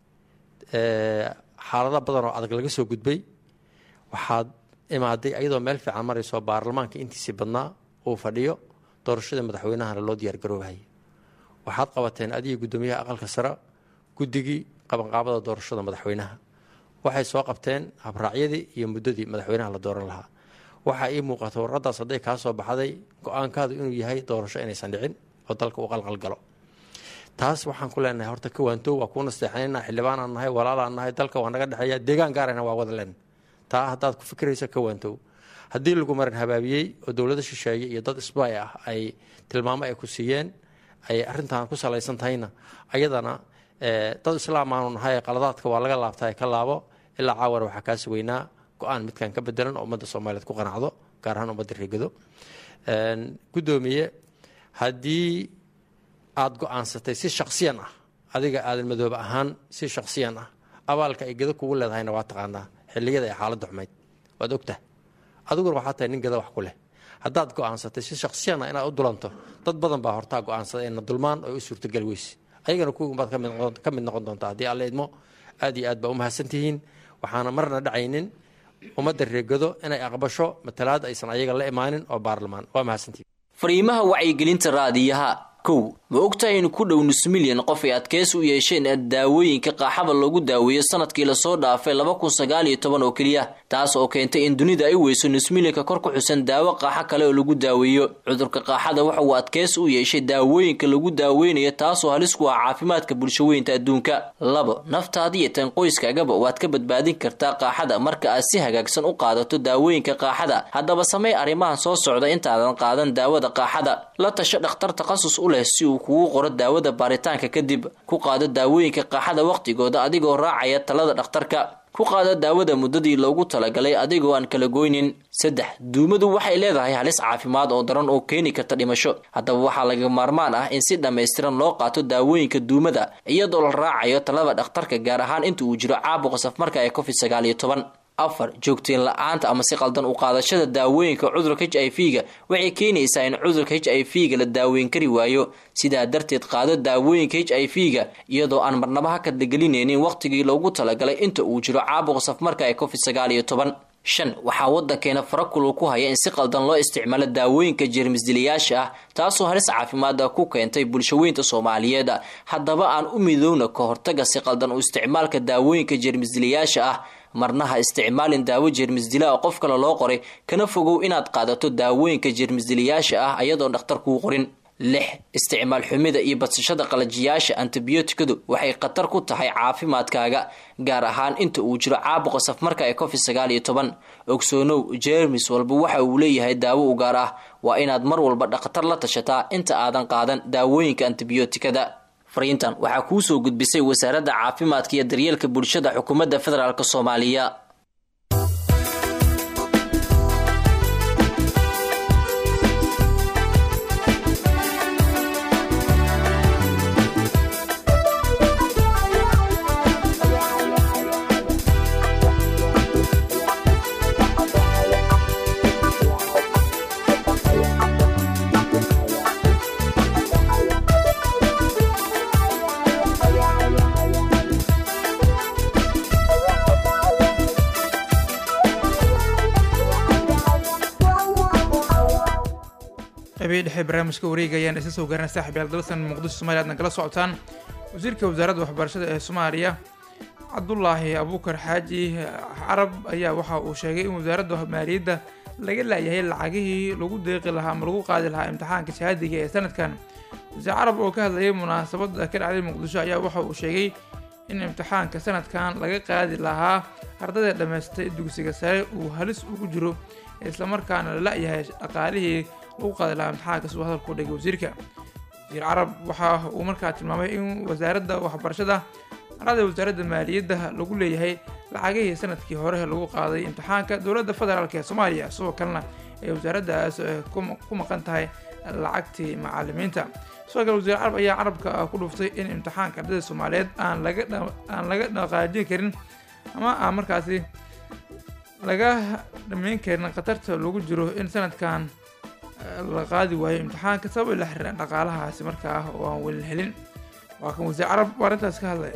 xaalado badan oo adag laga soo gudbay waxaad imaaday ayadoo meel fiican marayso baarlamaanka intiisii badnaa uu fadhiyo doorashada madaxweynahana loo diyaargaroobahaya waxaad qabateen adiga guddoomiyaha aqalka sare guddigii qabanqaabada doorashada madaxweynaha waxay soo qabteen habraacyadii iyo muddadii madaxweynaha la dooran lahaa waxaa ii muuqata warqadaas hadday kaa soo baxday go-aankaadu inuu yahay doorasho inaysan dhicin oo dalka uu qalqalgalo taas waxaan ku leenahay horta ka waantow waa kuu nasteexanayna xildhibaanaan nahay walaalaan nahay dalka waa naga dhexeeya deegaan gaarayna waa wada leen taa haddaad ku fikiraysa ka waantow haddii lagu marin habaabiyey oo dowlado shisheeye iyo dad isbaay ah ay tilmaamo ay ku siiyeen ay arrintan ku salaysan tahayna ayadana dad islaam aanu nahay qaladaadka waa laga laabtaa ka laabo ilaa caawana waxaa kaa sugeynaa go-aan midkan ka bedelan oo ummadda soomaaliyeed ku qanacdo gaar ahaan ummadda reegado guddoomiye haddii aada go-aansatay si shaksiyan ah adiga aadan madoobe ahaan si shaksiyan ah abaalka ay gado kugu leedahayna waa taqaanaa xilliyada ay xaaladda xumayd waad ogtaha adiguna waxaa tahay nin gada wax ku leh haddaad go-aansatay si shaksiyan ah inaad u dulanto dad badan baa hortaa go-aansaday ina dulmaan oo u suurtageli weyse ayagana kuwbaad ka mid noqon doontaa haddii alla idmo aad iyo aad baa u mahadsantihiin waxaana marna dhacaynin ummadda reegado inay aqbasho matalaad aysan ayaga la imaanin oo baarlamaan waa mahadsantihiin fariimaha wacyigelinta raadiyaha kow ma ogtahay in ku dhow nus milyan qof ay adkeysi u yeesheen daawooyinka qaaxada loogu daaweeyo sanadkii lasoo dhaafay laba kun sagaal iyo toban oo keliya taas oo keentay in dunida ay weyso nus milyanka kor ku xusan daawo qaaxo kale oo lagu daaweeyo cudurka qaaxada waxa uu adkeysi u yeeshay daawooyinka lagu daaweynayo taasoo halis ku ah caafimaadka bulshaweynta adduunka labo naftaada iyo tan qoyskaagaba waad ka badbaadin kartaa qaaxada marka aad si hagaagsan u qaadato daawooyinka qaaxada haddaba samey arrimahan soo socda intaadan qaadan daawada qaaxada la tasho dhakhtar takhasus u leh si uu kugu qoro daawada baaritaanka kadib ku qaado daawooyinka qaaxada wakhtigooda adigoo raacaya talada dhakhtarka ku qaado daawada muddadii loogu talagalay adigoo aan kala goynin saddex duumadu waxay leedahay halis caafimaad oo daran oo keeni karta dhimasho haddaba waxaa laga maarmaan ah in si dhammaystiran loo qaato daawooyinka duumada iyadoo la raacayo talada dhakhtarka gaar ahaan inta uu jiro caabuqa safmarka ee covid sagaal iyo toban afar joogteen la-aanta ama si qaldan u qaadashada daawooyinka cudurka h i v ga waxay keenaysaa in cudurka h i v ga la daaweyn kari waayo sidaa darteed qaado daawooyinka h i v ga iyadoo aan marnaba ha kadlagelinaynin wakhtigii loogu talagalay inta uu jiro caabuqa safmarka ee covid sagaal iyo toban shan waxaa waddankeena farakulu ku haya in si qaldan loo isticmaalo daawooyinka jeermisdilayaasha ah taasoo halis caafimaada ku keentay bulshaweynta soomaaliyeed haddaba aan u midowna ka hortaga si qaldan u isticmaalka daawooyinka jeermisdilayaasha ah marnaha isticmaalin daawo jeermisdila oo qof kale loo qoray kana fogow inaad qaadato daawooyinka jeermisdilayaasha ah ayadoon dhakhtar kuu qorin lix isticmaal xumida iyo badsashada qalajiyaasha antibiyootikadu waxay khatar ku tahay caafimaadkaaga gaar ahaan inta uu jiro caabuqa safmarka ee covid sagaal iyo toban ogsoonow jeermis walba waxa uu leeyahay daawo u gaar ah waa inaad mar walba dhakhtar la tashataa inta aadan qaadan daawooyinka antibiyootikada fariintan waxaa kuu soo gudbisay wasaaradda caafimaadka iyo daryeelka bulshada xukuumadda federaalk soomaaliya qeybihii dhexe barnaamijka wareega ayaan isa soo gaarnay saaxib yaal dalsan muqdisho soomaaliya aadna kala socotaan wasiirka wasaaradda waxbarashada ee soomaaliya cabdulaahi abuukar xaaji carab ayaa waxa uu sheegay in wasaaradda maaliyadda laga laayahay lacagihii lagu deeqi lahaa ama lagu qaadi lahaa imtixaanka shahaadiga ee sanadkan wasiir carab oo ka hadlayay munaasabadda ka dhacday muqdisho ayaa waxa uu sheegay in imtixaanka sanadkan laga qaadi lahaa ardayda dhammaystay dugsiga sare uu halis ugu jiro islamarkaana la la-yahay dhaqaalihii lagu qaadi lahaa imtixaanka siduu hadalku dhigay wasiirka wasiir carab waxa uu markaa tilmaamay in wasaaradda waxbarashada arada wasaaradda maaliyadda lagu leeyahay lacagihii sanadkii hore lagu qaaday imtixaanka dowladda federaalk ee soomaaliya sidoo kalena ay wasaaraddaas ku maqan tahay lacagtii macalimiinta sidoo kale wasiir carab ayaa carabka ku dhuftay in imtixaanka ardayda soomaaliyeed aan laga aan laga dhaqaajin karin ama aan markaasi laga dhameyn karin khatarta lagu jiro in sanadkan la qaadi waayo imtixaanka sabab la xiriiraan dhaqaalahaasi markaa oo aan weli helin waa kan wasiir carab waa arrintaas ka hadlaya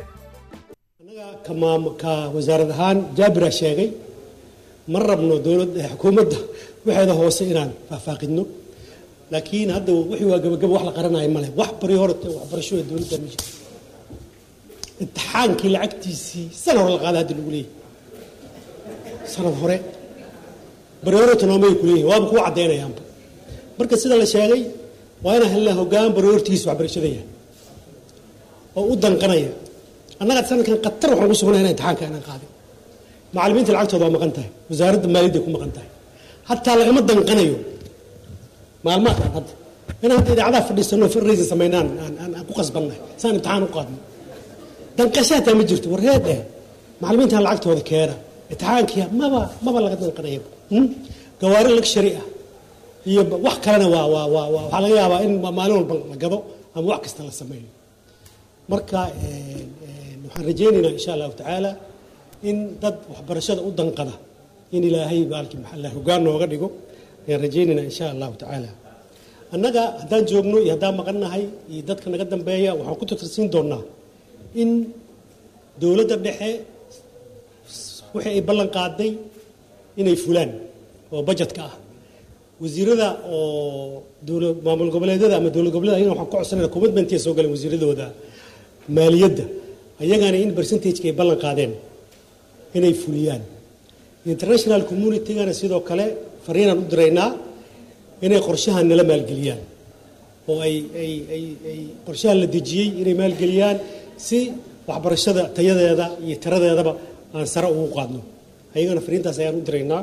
ka wasaarad ahaan jaabira sheegay ma rabno dowladda xukuumadda waxeeda hoose inaan faahfaaqidno laakiin hadda wixii waa gabagaba wax la qaranayo male wax bari horta waxbarasho ee dowladda ma jirto imtixaankii lacagtiisii sanad hore la qaada hadda lagu leeyahay sanad hore bari hore tanoomay ku leeyahay waaba kuwa caddaynayaanba marka sida la sheegay waa inaan helnaa hoggaan bari hortigiisa waxbarashada yahay oo u danqanaya annaga sanadkan qatar waxaan ku sugnay inaan imtixaanka inaan qaadin macallimiinta lacagtooda waa maqan tahay wasaaradda maaliyadda ku maqan tahay hataa lagama danqanayo maalmaadkan hadda inaan hadda idaacadaha fadhiisano fundraising samaynaan aan aan ku qasbannahay saan imtixaan u qaadno danqasho hataa ma jirto warreed eh macallimiintan lacagtooda keena imtixaankii maba maba laga danqanaya gawaari luxury ah iyo wax kalena waa waa waa waxaa laga yaabaa in maalin walba la gado ama wax kasta la sameeyo marka waxaan rajaynaynaa insha allahu tacaala in dad waxbarashada u danqada in ilaahay baalkii maxalla hoggaan nooga dhigo ayaan rajaynaynaa insha allahu tacaala annaga haddaan joogno iyo haddaan maqannahay iyo dadka naga dambeeya waxaan ku tatarsiin doonnaa in dowladda dhexe wixii ay ballan qaaday inay fulaan oo bajetka ah wasiirada oo dowla maamul goboleedyada ama dowlad goboleeda ayagana waxaan ku codsanayna commitmentia soo galeen wasiiradooda maaliyadda ayagana in percentageka ay ballan qaadeen inay fuliyaan international communitygana sidoo kale fariinaan u diraynaa inay qorshahan nala maalgeliyaan oo ay ay ay ay qorshahan la dejiyey inay maalgeliyaan si waxbarashada tayadeeda iyo tiradeedaba aan sare ugu qaadno ayagana fariintaas ayaan u diraynaa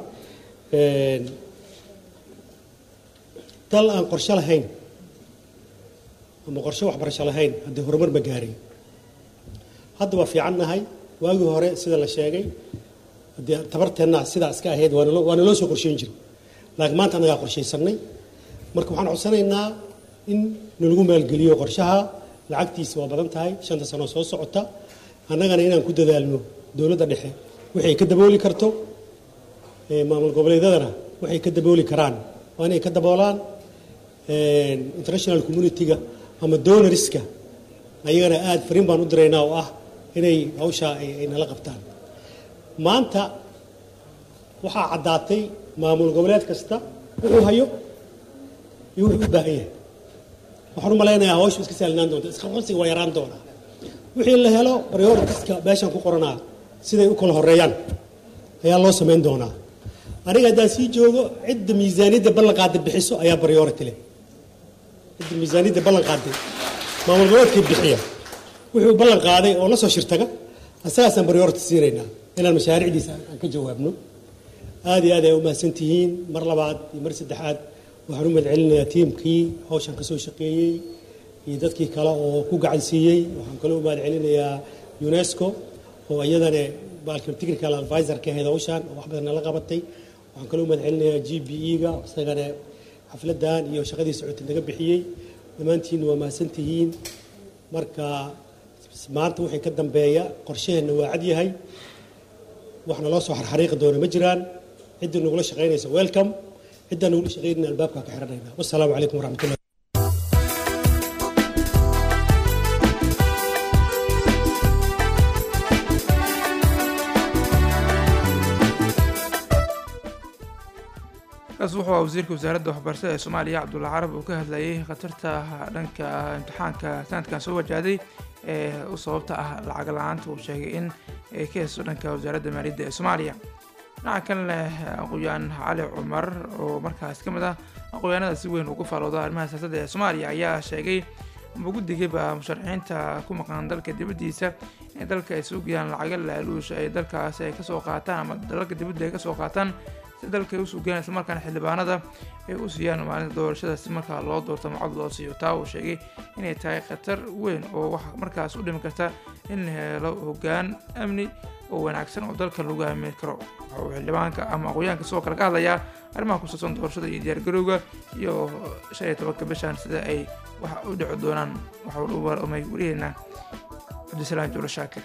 dal aan qorshe lahayn ama qorshe waxbarasho lahayn haddii horumar ma gaarin hadda waa fiican nahay waagii hore sida la sheegay haddii tabarteenna sidaa iska ahayd waa naloo soo qorsheyn jira laakiin maanta annagaa qorshaysanay marka waxaan codsanaynaa in nalagu maalgeliyo qorshaha lacagtiisa waa badan tahay shanta sano soo socota annagana inaan ku dadaalno dowladda dhexe waxay ka dabooli karto maamul goboleedyadana waxay ka dabooli karaan waa inay ka daboolaan international community-ga ama donoriska ayagana aada fariin baan u diraynaa oo ah inay hawshaa ay nala qabtaan maanta waxaa caddaatay maamul goboleed kasta wuxuu hayo iyo wuxuu u baahan yahay waxaan u malaynayaa hawshu iska saalinaan doonta iska qabsiga waa yaraan doonaa wixii la helo prioritiska meeshan ku qoranaa siday u kala horeeyaan ayaa loo samayn doonaa aniga haddaan sii joogo cidda miisaaniyadda ballan qaada bixiso ayaa priority leh cidda miisaaniyadda ballan qaaday maamul goboleedkii bixiya wuxuu ballan qaaday oo la soo shirtaga asagaasaan priority siinaynaa inaan mashaariicdiisa aan ka jawaabno aad iyo aad ay u mahadsan tihiin mar labaad iyo mar saddexaad waxaan u mahadcelinayaa tiimkii hawshan kasoo shaqeeyey iyo dadkii kale oo ku gacan siiyey waxaan kaloo u mahadcelinayaa unesco oo iyadana baalkan technical advisor ka ahayd hawshan oo wax badan nala qabatay waxaan kaloo u mahadcelinayaa g b e-ga isagana xafladan iyo shaqadii socotay naga bixiyey dhammaantiin waa mahadsan tihiin marka maanta wixii ka dambeeya qorshaheenna waa cad yahay waxna loo soo xarxariiqi doona ma jiraan ciddii nagula shaqaynaysa welcome ciddaan nagula shaqaynayna albaabka ka xiranayna wassalaamu calaykum waraxmatullah kaas wuxuu ahaa wasiirka wasaaradda waxbarashada ee soomaaliya cabdulla carab uu ka hadlayay khatarta dhanka imtixaanka sanadkan soo wajahday ee u sababta ah lacag la-aanta uu sheegay in ay ka heysto dhanka wasaaradda maaliyadda ee soomaaliya dhinaca kan leh aqoon-yahan cali cumar oo markaas ka mid ah aqoon-yahanada si weyn ugu faalooda arrimaha siyaasadda ee soomaaliya ayaa sheegay ama guddigaba musharaxiinta ku maqan dalka dibaddiisa in dalka ay sugayaan lacaga laaluusha ay dalkaasi ay kasoo qaataan ama dalalka dibadda ay kasoo qaataan si dalka ay u sugayaan islamarkaana xildhibaanada ay u siiyaan maalinta doorashada si markaa loo doorto macod loo siiyo taa uu sheegay inay tahay khatar weyn oo wax markaas u dhimi karta in la helo hoggaan amni oo wanaagsan oo dalka lagu aamin karo waxa uu xildhibaanka ama aqoonyahanka sidoo kale ka hadlayaa arrimaha ku saabsan doorashada iyo diyaargarowga iyo shan iyo tobanka bishan sida ay wax u dhici doonaan waxa uu warmay wariyeena cabdisalaam juulo shaakir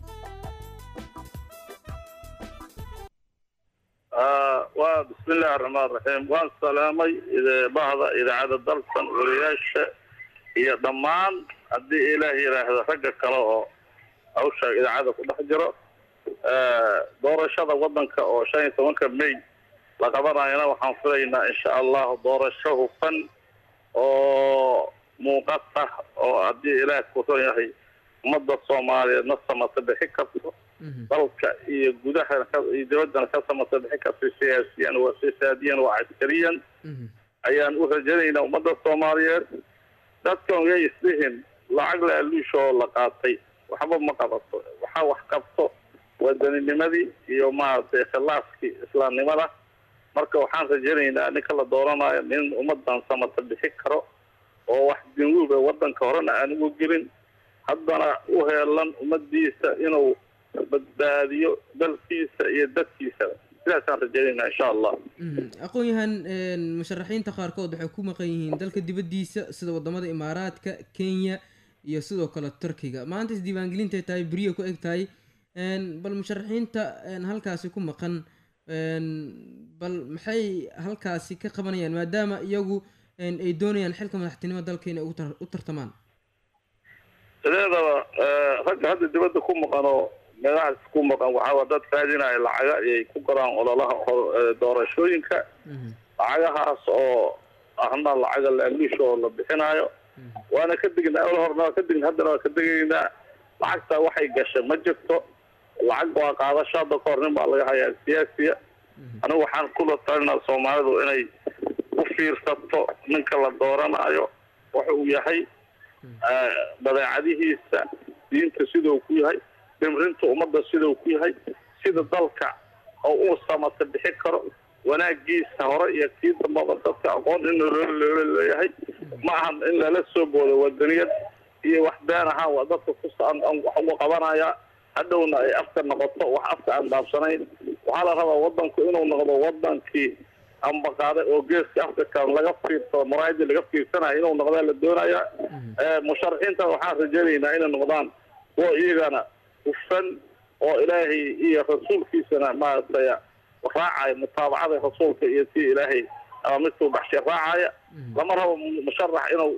waa bismi illaahi araxmaan raxiim waan salaamay bahda idaacadda dalsan wariyaasha iyo dhammaan haddii ilaah yidhaahdo ragga kale oo hawsha idaacadda ku dhex jiro doorashada waddanka oo shan iyo tobanka may la qabanayana waxaan filaynaa insha allahu doorasho hufan oo muuqata oo haddii ilaah kuran yahay ummadda soomaaliyeedna samata bixi karto dalka iyo gudaha iyo dibaddana ka samata bixi karto siyaasiyan waa siyaadiyan waa caskariyan ayaan u rajaynaynaa ummadda soomaaliyeed dadkan yay islihin lacag laaluusha oo la qaatay waxba ma qabato waxaa wax qabto waddaninimadii iyo maaragtay khilaafkii islaamnimada marka waxaan rajaynaynaa ninka la dooranayo nin ummadan samata bixi karo oo wax dinwuuba waddanka horena aan ugu gelin haddana u heelan ummadiisa inuu badbaadiyo dalkiisa iyo dadkiisaba sidaasaan rajaynaynaa insha allah aqoon-yahan musharaxiinta qaarkood waxay ku maqan yihiin dalka dibaddiisa sida wadamada imaaraadka kenya iyo sidoo kale turkiga maanta isdiiwaangelintay tahay beriya ku eg tahay bal musharaxiinta halkaasi ku maqan bal maxay halkaasi ka qabanayaan maadaama iyagu ay doonayaan xilka madaxtinimo dalka inay u tartamaan sideedaba ragga hadda dibadda ku maqan oo meelahaas ku maqan waxaa dad raadinaya lacaga ayay ku galaan ololaha doorashooyinka lacagahaas oo ahna lacaga laaluusha oo la bixinayo waana ka degnaa ol horna waa ka degn haddana waa ka degaynaa lacagtaa waxay gasha ma jirto lacag waa qaadasho hadda ka hor nin baa laga hayaa siyaasiya anigu waxaan kula talinaa soomaalidu inay u fiirsato ninka la dooranayo waxa uu yahay dabeecadihiisa diinta sida uu ku yahay dhimrinta ummadda sida uu ku yahay sida dalka oo uu samata bixi karo wanaagiisa hore iyo kii dambaba dadka aqoon in loola leeyahay ma ahan in lala soo boodo wadaniyad iyo wax been ahaan waa dadka kusa wax uga qabanaya hadhowna ay afka noqoto wax afka aan dhaafsanayn waxaa la rabaa wadanku inuu noqdo wadankii ambaqaaday oo geeska africa laga fiirsado maraayadii laga fiirsanayo inuu noqdaa la doonaya musharaxiinta waxaan rajaynaynaa inay noqdaan kuwa iyagana hufan oo ilaahay iyo rasuulkiisana maaragtay raacaya mutaabacada rasuulka iyo tii ilaahay ama midkuu baxshay raacaya lama rabo musharax inuu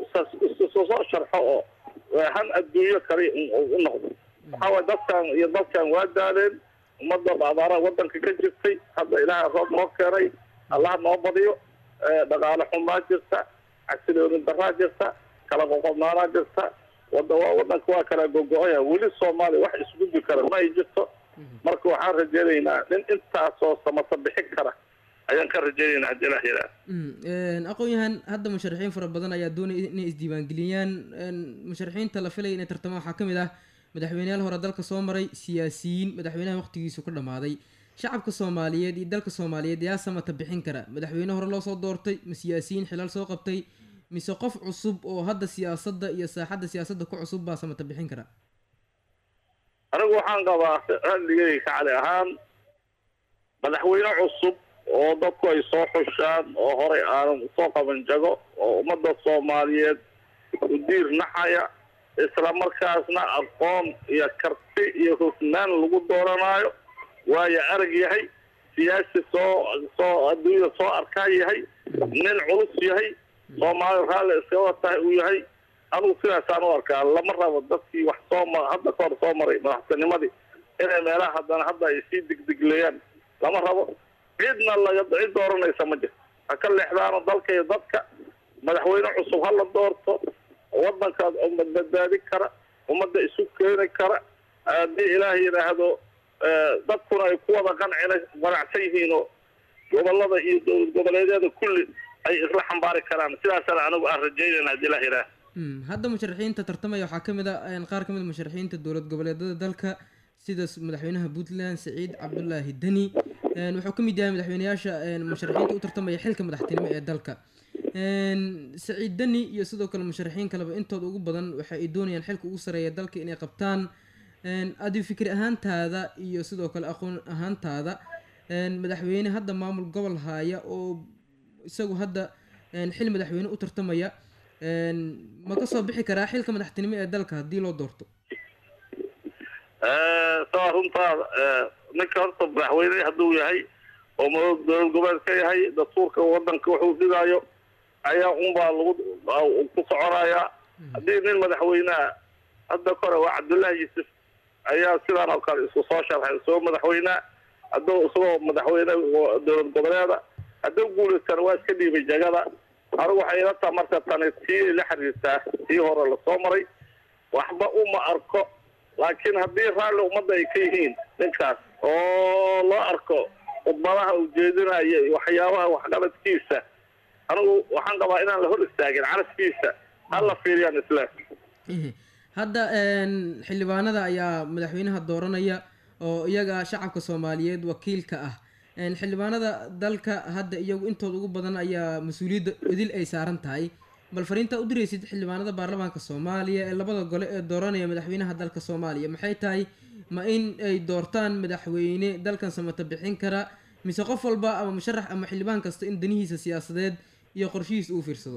soo sharxo oo han adduunyo kale u noqdo waxaa waye dadkan iyo dadkan waa daaleen ummadda abaara wadanka ka jirtay hadda ilaahay roob noo keenay allah noo badiyo dhaqaale xumaa jirta xasilooni daraa jirta kala qoqobnaanaa jirta wada waa wadanka waa kala gogo-aya weli soomaaliya wax isgudbi kara ma ay jirto marka waxaan rajaynaynaa nin intaasoo samata bixin kara ayaan ka rajaynaynaa hadii ilah yidhaah aqoon-yahan hadda musharaxiin fara badan ayaa doonaya inay isdiiwaangeliyaan musharaxiinta la filaya inay tartamaan waxaa ka mid ah madaxweyneyaal hore dalka soo maray siyaasiyiin madaxweynaha waqtigiisu ka dhammaaday shacabka soomaaliyeed iyo dalka soomaaliyeed yaa samata bixin kara madaxweyne hore loo soo doortay ma siyaasiyiin xilaal soo qabtay mise qof cusub oo hadda siyaasadda iyo saaxadda siyaasadda ku cusub baa samata bixin kara anigu waxaan qabaa ralligay kacali ahaan madaxweyne cusub oo dadku ay soo xushaan oo horey aanan soo qaban jago oo ummadda soomaaliyeed u diir naxaya isla markaasna aqoon iyo karti iyo hufnaan lagu dooranaayo waayo arag yahay siyaasi soo soo adduunyada soo arkaa yahay nin culus yahay soomaali raalli iskaba tahay uu yahay anugu sidaasaan u arkaa lama rabo dadkii wax soo ma hadda ka hor soo maray madaxtinimadii inay meelaha haddana hadda ay sii digdigleeyaan lama rabo cidna laga cid dooranaysa ma jirto ha ka leexdaano dalka iyo dadka madaxweyne cusub ha la doorto wadankaas ummad badbaadi kara ummadda isu keeni kara haddii ilaah yidhaahdo eh, dadkuna ay ku wada qancina qanacsan yihiinoo gobolada iyo dowlad goboleedyada kulli ay isla xambaari karaan sidaasana anigu aan rajaynayna haddii ilaah yidhaahdo Mm, hadda musharaxiinta tartamaya waxaa kamid a een, qaar kamid a musharaxiinta dowlad goboleedada dalka sida s- madaxweynaha puntland saciid cabdulaahi deni een, wuxuu kamid yahay madaxweyneyaasha een, musharaxiinta u tartamaya xilka madaxtinimo ee dalka Een, saciid deni iyo sidoo kale musharaxiin kaleba intooda ugu badan waxa ay doonayaan xilka ugu sareeya dalka inay qabtaan Een, adigu fikri ahaantaada iyo sidoo kale aqoon ahaantaada een, madaxweyne hadda maamul gobol haya oo isagu hadda een, xil madaxweyne u tartamaya een, ma ka soo bixi karaa xilka madaxtinimo ee dalka haddii loo doorto saa runtaa eh, ninka horta madaxweyne hadduu yahay oo ma- dowlad goboleed ka yahay dastuurka wadanka wuxuu dhigaayo ayaa unbaa lagu uu ku soconayaa haddii nin madaxweyneha hadda kore waa cabdullaahi yuusuf ayaa sidaan oo kale isku soo sharxay isagoo madaxweyneha hadduu isagoo madaxweyne oo dowlad goboleeda hadduu guulaystana waa iska dhiibay jagada anigu waxay ila taha marka tani tii la xiriirtaa tii hore lasoo maray waxba uma arko laakiin haddii raalli ummadda ay ka yihiin ninkaas oo loo arko khudbadaha uu jeedinaya iyo waxyaabaha waxqabadkiisa anigu waxaan qabaa inaan la hor istaagin carabkiisa ha la fiiriyaan islaam hadda een, xildhibaanada ayaa madaxweynaha dooranaya oo iyaga shacabka soomaaliyeed wakiilka ah Een, xildhibaanada dalka hadda iyagu intooda ugu badan ayaa mas-uuliyadda idil ay saaran tahay bal fariintaa u diraysid xildhibaanada baarlamaanka soomaaliya ee labada gole ee dooranaya madaxweynaha dalka soomaaliya maxay tahay ma in ay doortaan madaxweyne dalkan samata bixin kara mise qof walba ama musharax ama xildhibaan kasta in danihiisa siyaasadeed iyo qorshihiisa uu fiirsado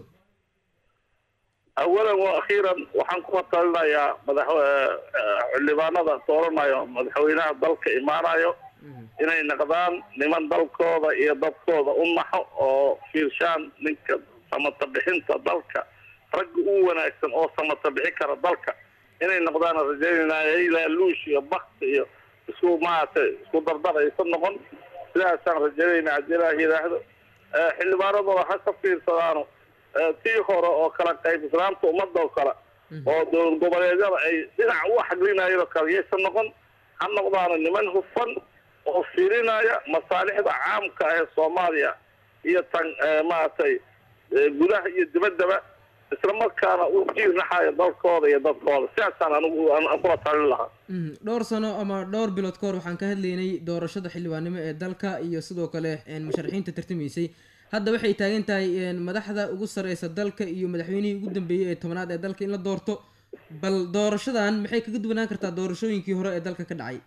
awalan wa akhiiran waxaan ku talinayaa madax eh, eh, xildhibaanada dooranayo madaxweynaha dalka imaanayo inay noqdaan niman dalkooda iyo dadkooda u naxo oo fiirshaan ninka samata bixinta dalka ragga u wanaagsan oo samata bixin kara dalka inay noqdaan rajaynaya ilaa luush iyo bakti iyo isku maaragtay isku dardar aysan noqon sidaasaan rajaynayna haddii ilaah yidhaahdo Eh, xildhibaanadooda ha ka fiirsadaano eh, tii hore oo kala qayb islaamta ummadda oo kale oo dowlad goboleedyada ay dhinac u xaglinayeen oo kale yaysan noqon ha noqdaano niman hufan oo fiirinaya masaalixda caamka ah ee soomaaliya iyo tan eh, maaragtay eh, gudaha iyo dibaddaba isla markaana u jiirnaxayo dalkooda iyo dadkooda sidaasaan anigu aan aan kula talin lahaa Mm, dhowr sano ama dhowr bilood ka hor waxaan ka hadlaynay doorashada xildhibaannimo ee dalka iyo sidoo kale een, musharaxiinta tartamaysay hadda waxay taagan tahay een, madaxda ugu sareysa dalka iyo madaxweynihii ugu dambeeyey ee tobanaad ee dalka in la doorto bal doorashadan maxay kaga duwanaan kartaa doorashooyinkii hore ee dalka ka dhacay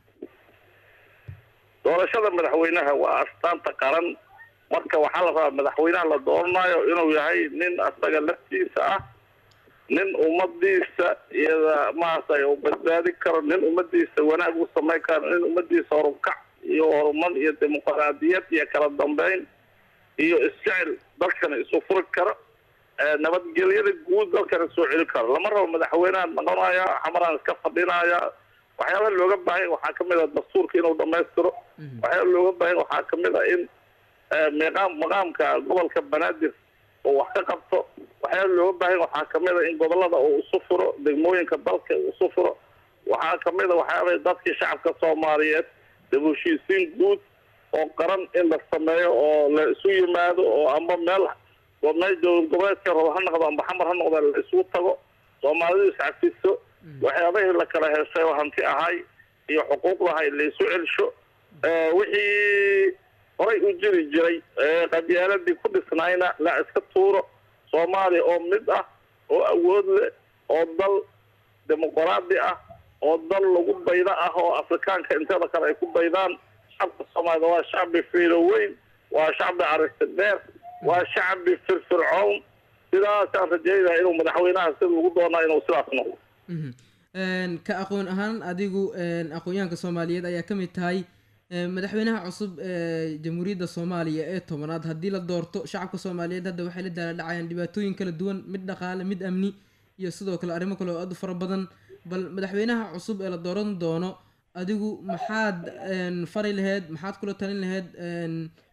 doorashada madaxweynaha waa astaanta qaran marka waxaa la rabaa madaxweynaha la dooranayo inuu yahay nin asaga laftiisa ah nin ummadiisa iyada maaragtay uu badbaadi karo nin ummadiisa wanaag u samayn karo nin ummadiisa horukac iyo horumar iyo dimuqraadiyad iyo kala dambeyn iyo isjecel dalkana isu furi karo ee nabadgelyada guud dalkana soo celi karo lama rabo madaxweynaha noqonaya xamaraan iska fadhinaya waxyaaba looga baahan waxaa kamid a dastuurka inuu dhamaystiro waxyaaba looga baahan waxaa kamid a in eh, miqaam maqaamka gobolka banaadir uu wax ka qabto waxyaaba looga baahan waxaa kamid a in gobolada uu isu furo degmooyinka dalka uu isu furo waxaa kamid a waxyaaba dadkii shacabka soomaaliyeed dib u heshiisiin guud oo qaran in la sameeyo oo la isu yimaado oo amba meel oo meel dowlad goboleedka rabo ha noqdo amba xamar ha noqdo la isugu tago soomaalidu iscafiso waxyaabahii la kala heshay oo hanti ahay iyo xuquuqdahay la isu celsho Eh, wixii horay u jiri jiray ee qabyaaladii ku dhisnayna la iska tuuro soomaaliya oo mid ah oo awood leh oo dal dimuqraadi ah oo dal lagu bayda ah oo afrikaanka inteeda kale ay ku baydaan shacabka soomaalida waa shacbi fiilo weyn waa shacbi aragti dheer waa shacbi firfircown sidaasaan rajeynaya inuu madaxweynaha sida lagu doonaa inuu sidaas noqdo Mhm. Een, ka aqoon ahaan adigu een, aqoonyahanka soomaaliyeed ayaa ka mid tahay een, madaxweynaha cusub ee jamhuuriyadda soomaaliya ee tobanaad haddii la doorto shacabka soomaaliyeed hadda waxay la daala dhacayaan dhibaatooyin kala duwan mid dhaqaale mid amni iyo sidoo kale arrimo kale oo aad u fara badan bal madaxweynaha cusub ee la dooran doono adigu maxaad een, fari laheyd maxaad kula talin laheyd een,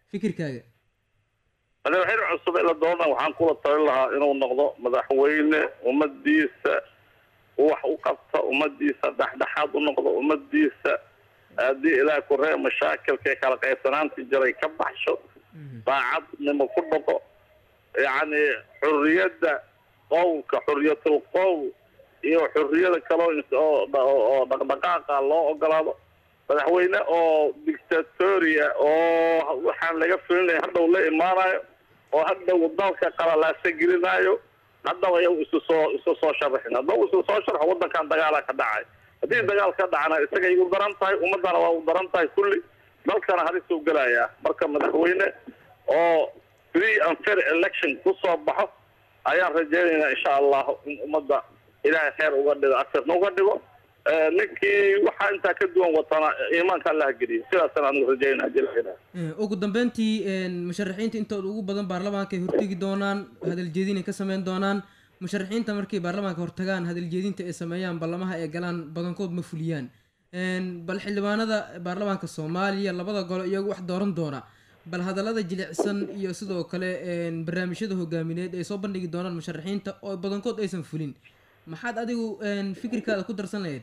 fikirkaaga madaxweyne cusub ee la doorana waxaan kula talin lahaa inuu noqdo madaxweyne ummadiisa wax u qabta ummadiisa dhexdhexaad u noqdo ummadiisa haddii ilaah ku ree mashaakilka kala qaybsanaantii jiray ka baxsho daacadnimo ku dhaqo yacni xurriyadda qowlka xurriyatul qowl iyo xurriyada kaloo ins- oo oo dhaqdhaqaaqa loo ogolaado madaxweyne oo dictatoria oo waxaan laga filinaya hadhow la imaanayo oo hadhow dalka qalalaasa gelinayo haddaba iyagu isu soo isu soo sharaxin haddaba isu soo sharxo waddankan dagaala ka dhacay haddii dagaal ka dhacana isagay u daran tahay ummadana waa u daran tahay kulli dalkana halisuu gelayaa marka madaxweyne oo free and fair election ku soo baxo ayaan rajaynaynaa insha allahu in ummadda ilaahay kheyr uga dhigo asirna uga dhigo Eh, ninkii waxaa intaa ka duwan watana iimaanka allaha geliyo sidaasaan anigu rajaynaa jilaa Eh, ugu dambeyntii een, musharaxiinta intooda ugu badan baarlamaanka ay hortegi doonaan hadaljeedin ay ka sameyn doonaan musharaxiinta markay baarlamaanka hortagaan hadaljeedinta ay sameeyaan ballamaha ay galaan badankood ma fuliyaan Een, bal xildhibaanada baarlamaanka soomaaliya labada golo iyagu wax dooran doona bal hadallada jilicsan iyo sidoo kale een, barnaamijyada hogaamineed ay soo bandhigi doonaan musharaxiinta oo badankood aysan fulin maxaad adigu een, fikirkaada ku darsan lahayd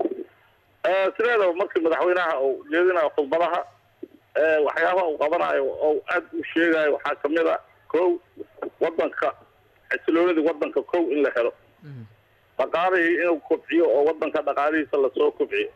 sideedaba markii madaxweynaha uu jeedinayo khudbadaha eh, waxyaabaha uu qabanayo oo aad u sheegayo waxaa kamid a kow wadanka xasiloonidii wadanka kow in la helo dhaqaalihii inuu kobciyo oo wadanka dhaqaalihiisa lasoo kobciyo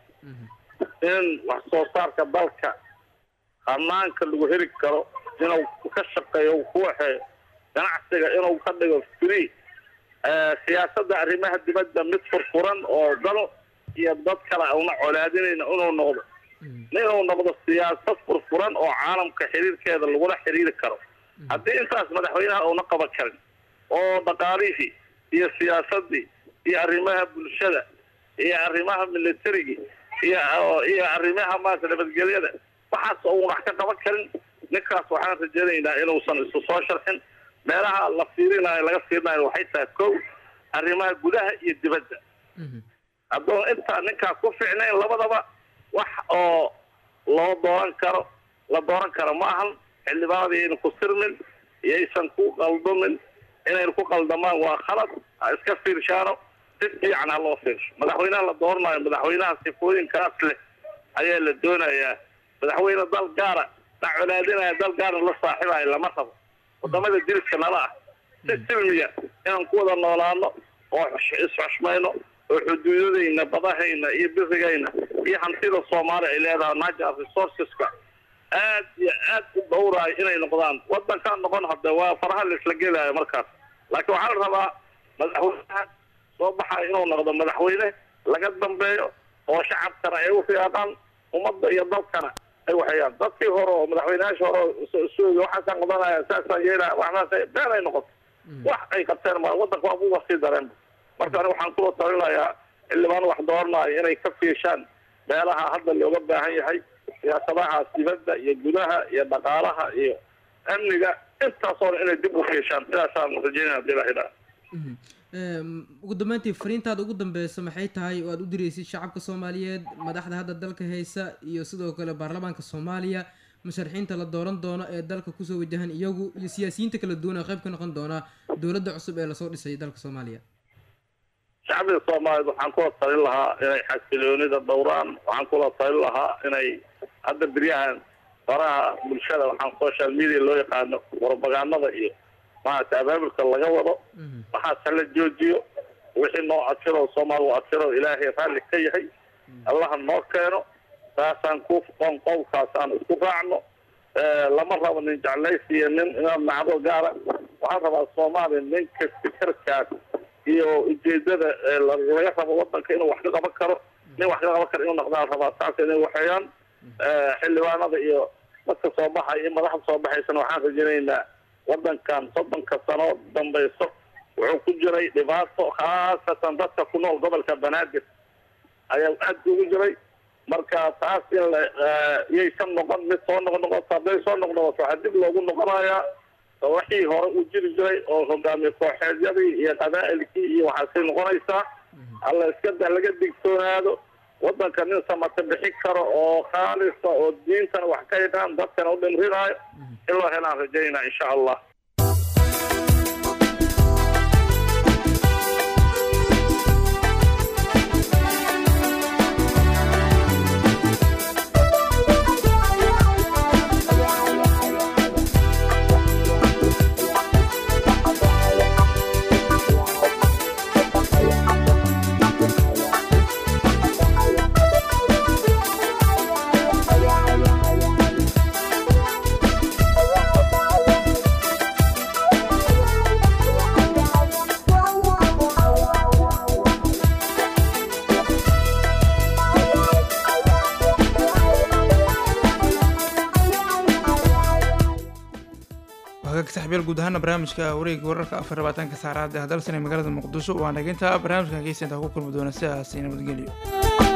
in wax soo saarka dalka hanaanka lagu heli karo inuu ka shaqeeyo uu ku waxeeyo ganacsiga inuu ka dhigo free Eh, siyaasadda arrimaha dibadda mid furfuran oo dalo iyo dad kale una colaadinayna inuu noqdo inuu noqdo siyaasad furfuran oo caalamka xiriirkeeda lagula xiriiri karo haddii intaas madaxweynaha uuna qaban karin oo dhaqaalihii iyo siyaasadii iyo arrimaha bulshada iyo arrimaha militarigii iyo iyo arrimaha maarata nabadgelyada waxaas uuna wax ka qaban karin ninkaas waxaan rajaynaynaa inuusan isu soo sharxin meelaha la fiirinayo laga fiirinayo waxay tahay kow arrimaha gudaha iyo dibadda hadduu intaa ninkaa ku fiicnayn labadaba wax oo loo dooran karo la dooran karo ma ahan xildhibaanada yayna ku sirmin yaysan ku qaldamin inayna ku qaldamaan waa khalad ha iska fiirshaano si fiican ha loo fiirsho madaxweynaha la dooranayo madaxweynaha sifooyinkaas leh ayaa la doonayaa madaxweyne dal gaara la colaadinaya dal gaara la saaxibayo lama rabo wadamada diriska nala ah si silmiya inaan ku wada noolaano oo xush- isxushmayno oo xuduudadayna badahayna iyo birigayna iyo hantida soomaali ay leedahay natural resourceska aad iyo aad u dhowraayo inay noqdaan wadankaan noqon hadde waa faraha la isla gelaayo markaas laakiin waxaa la rabaa madaxweynaha soo baxayo inuu noqdo madaxweyne laga dambeeyo oo shacabkana ay u fiiqaan ummadda iyo dalkana ay waxayaan dadkii hore oo madaxweynayaasha hore oo sooga waxaasaan qabanaya saasaan yeelaya waxaas been ay noqoto wax ay qabteen ma wadanka waa buuba sii dareen marka aniga waxaan kula talinayaa xildhibaan wax dooranayo inay ka fiishaan meelaha hadda looga baahan yahay siyaasadahaas dibadda iyo gudaha iyo dhaqaalaha iyo amniga intaasoo dhan inay dib u fiishaan sidaasaan rajeynaya hadii la hidhaa Em, ugu dambeyntii fariintaada ugu dambeysa maxay tahay oo aad u diraysid shacabka soomaaliyeed madaxda hadda dalka haysa iyo sidoo kale baarlamaanka soomaaliya musharaxiinta la dooran doono ee dalka kusoo wajahan iyagu iyo siyaasiyiinta kala duwan ee qayb ka noqon doona dowladda cusub ee lasoo dhisay dalka soomaaliya shacbiga soomaaliyeed waxaan kula talin lahaa inay xasiloonida dhowraan waxaan kula talin lahaa inay hadda beryahan faraha bulshada waxaan social media loo yaqaano propagandada iyo maaragtay abaabulka laga wado waxaas hala joojiyo wixii noo adfiro soomaali waa adfiro ilaahay raalli ka yahay allaha noo keeno saasaan ku qoon qowlkaasaan isku raacno Eh, lama rabo nin jeclaysi iyo nin inaad nacdo gaara waxaan rabaa soomaaliya ninka fikirkaas iyo ujeedada eh, la- laga rabo wadanka inuu wax ka qaban karo nin wax ka qaban karo inuu noqdaan rabaa saas inay waxeeyaan Eh, xildhibaanada iyo dadka soo baxaya iyo madaxda soo baxaysana waxaan rajaynaynaa wadankan soddonka sano dambayso wuxuu ku jiray dhibaato khaasatan dadka ku nool gobolka banaadir ayaa aad ugu jiray marka taas in la eh, yaysan noqon mid soo noqon noqoto hadday soo noqnoqoto waxaa dib loogu noqonayaa wixii hore u jiri jiray oo hogaamiye kooxeedyadii iyo qabaa'ilkii iyo waxaasay noqonaysaa alla iska da laga digtoonaado waddanka nin samata bixi karo oo khaalisa oo diintana wax ka yaqaan dadkana u dhimrinaayo in loo helaan rajaynaa insha allah hagaag saxbiyaal guud ahaana barnaamijka wareega wararka afar labaatanka saacadaad ee hadalsan ee magaalada muqdisho waa naginta barnaamijkan geesinta ku kulmi doona sidaas nabadgelyo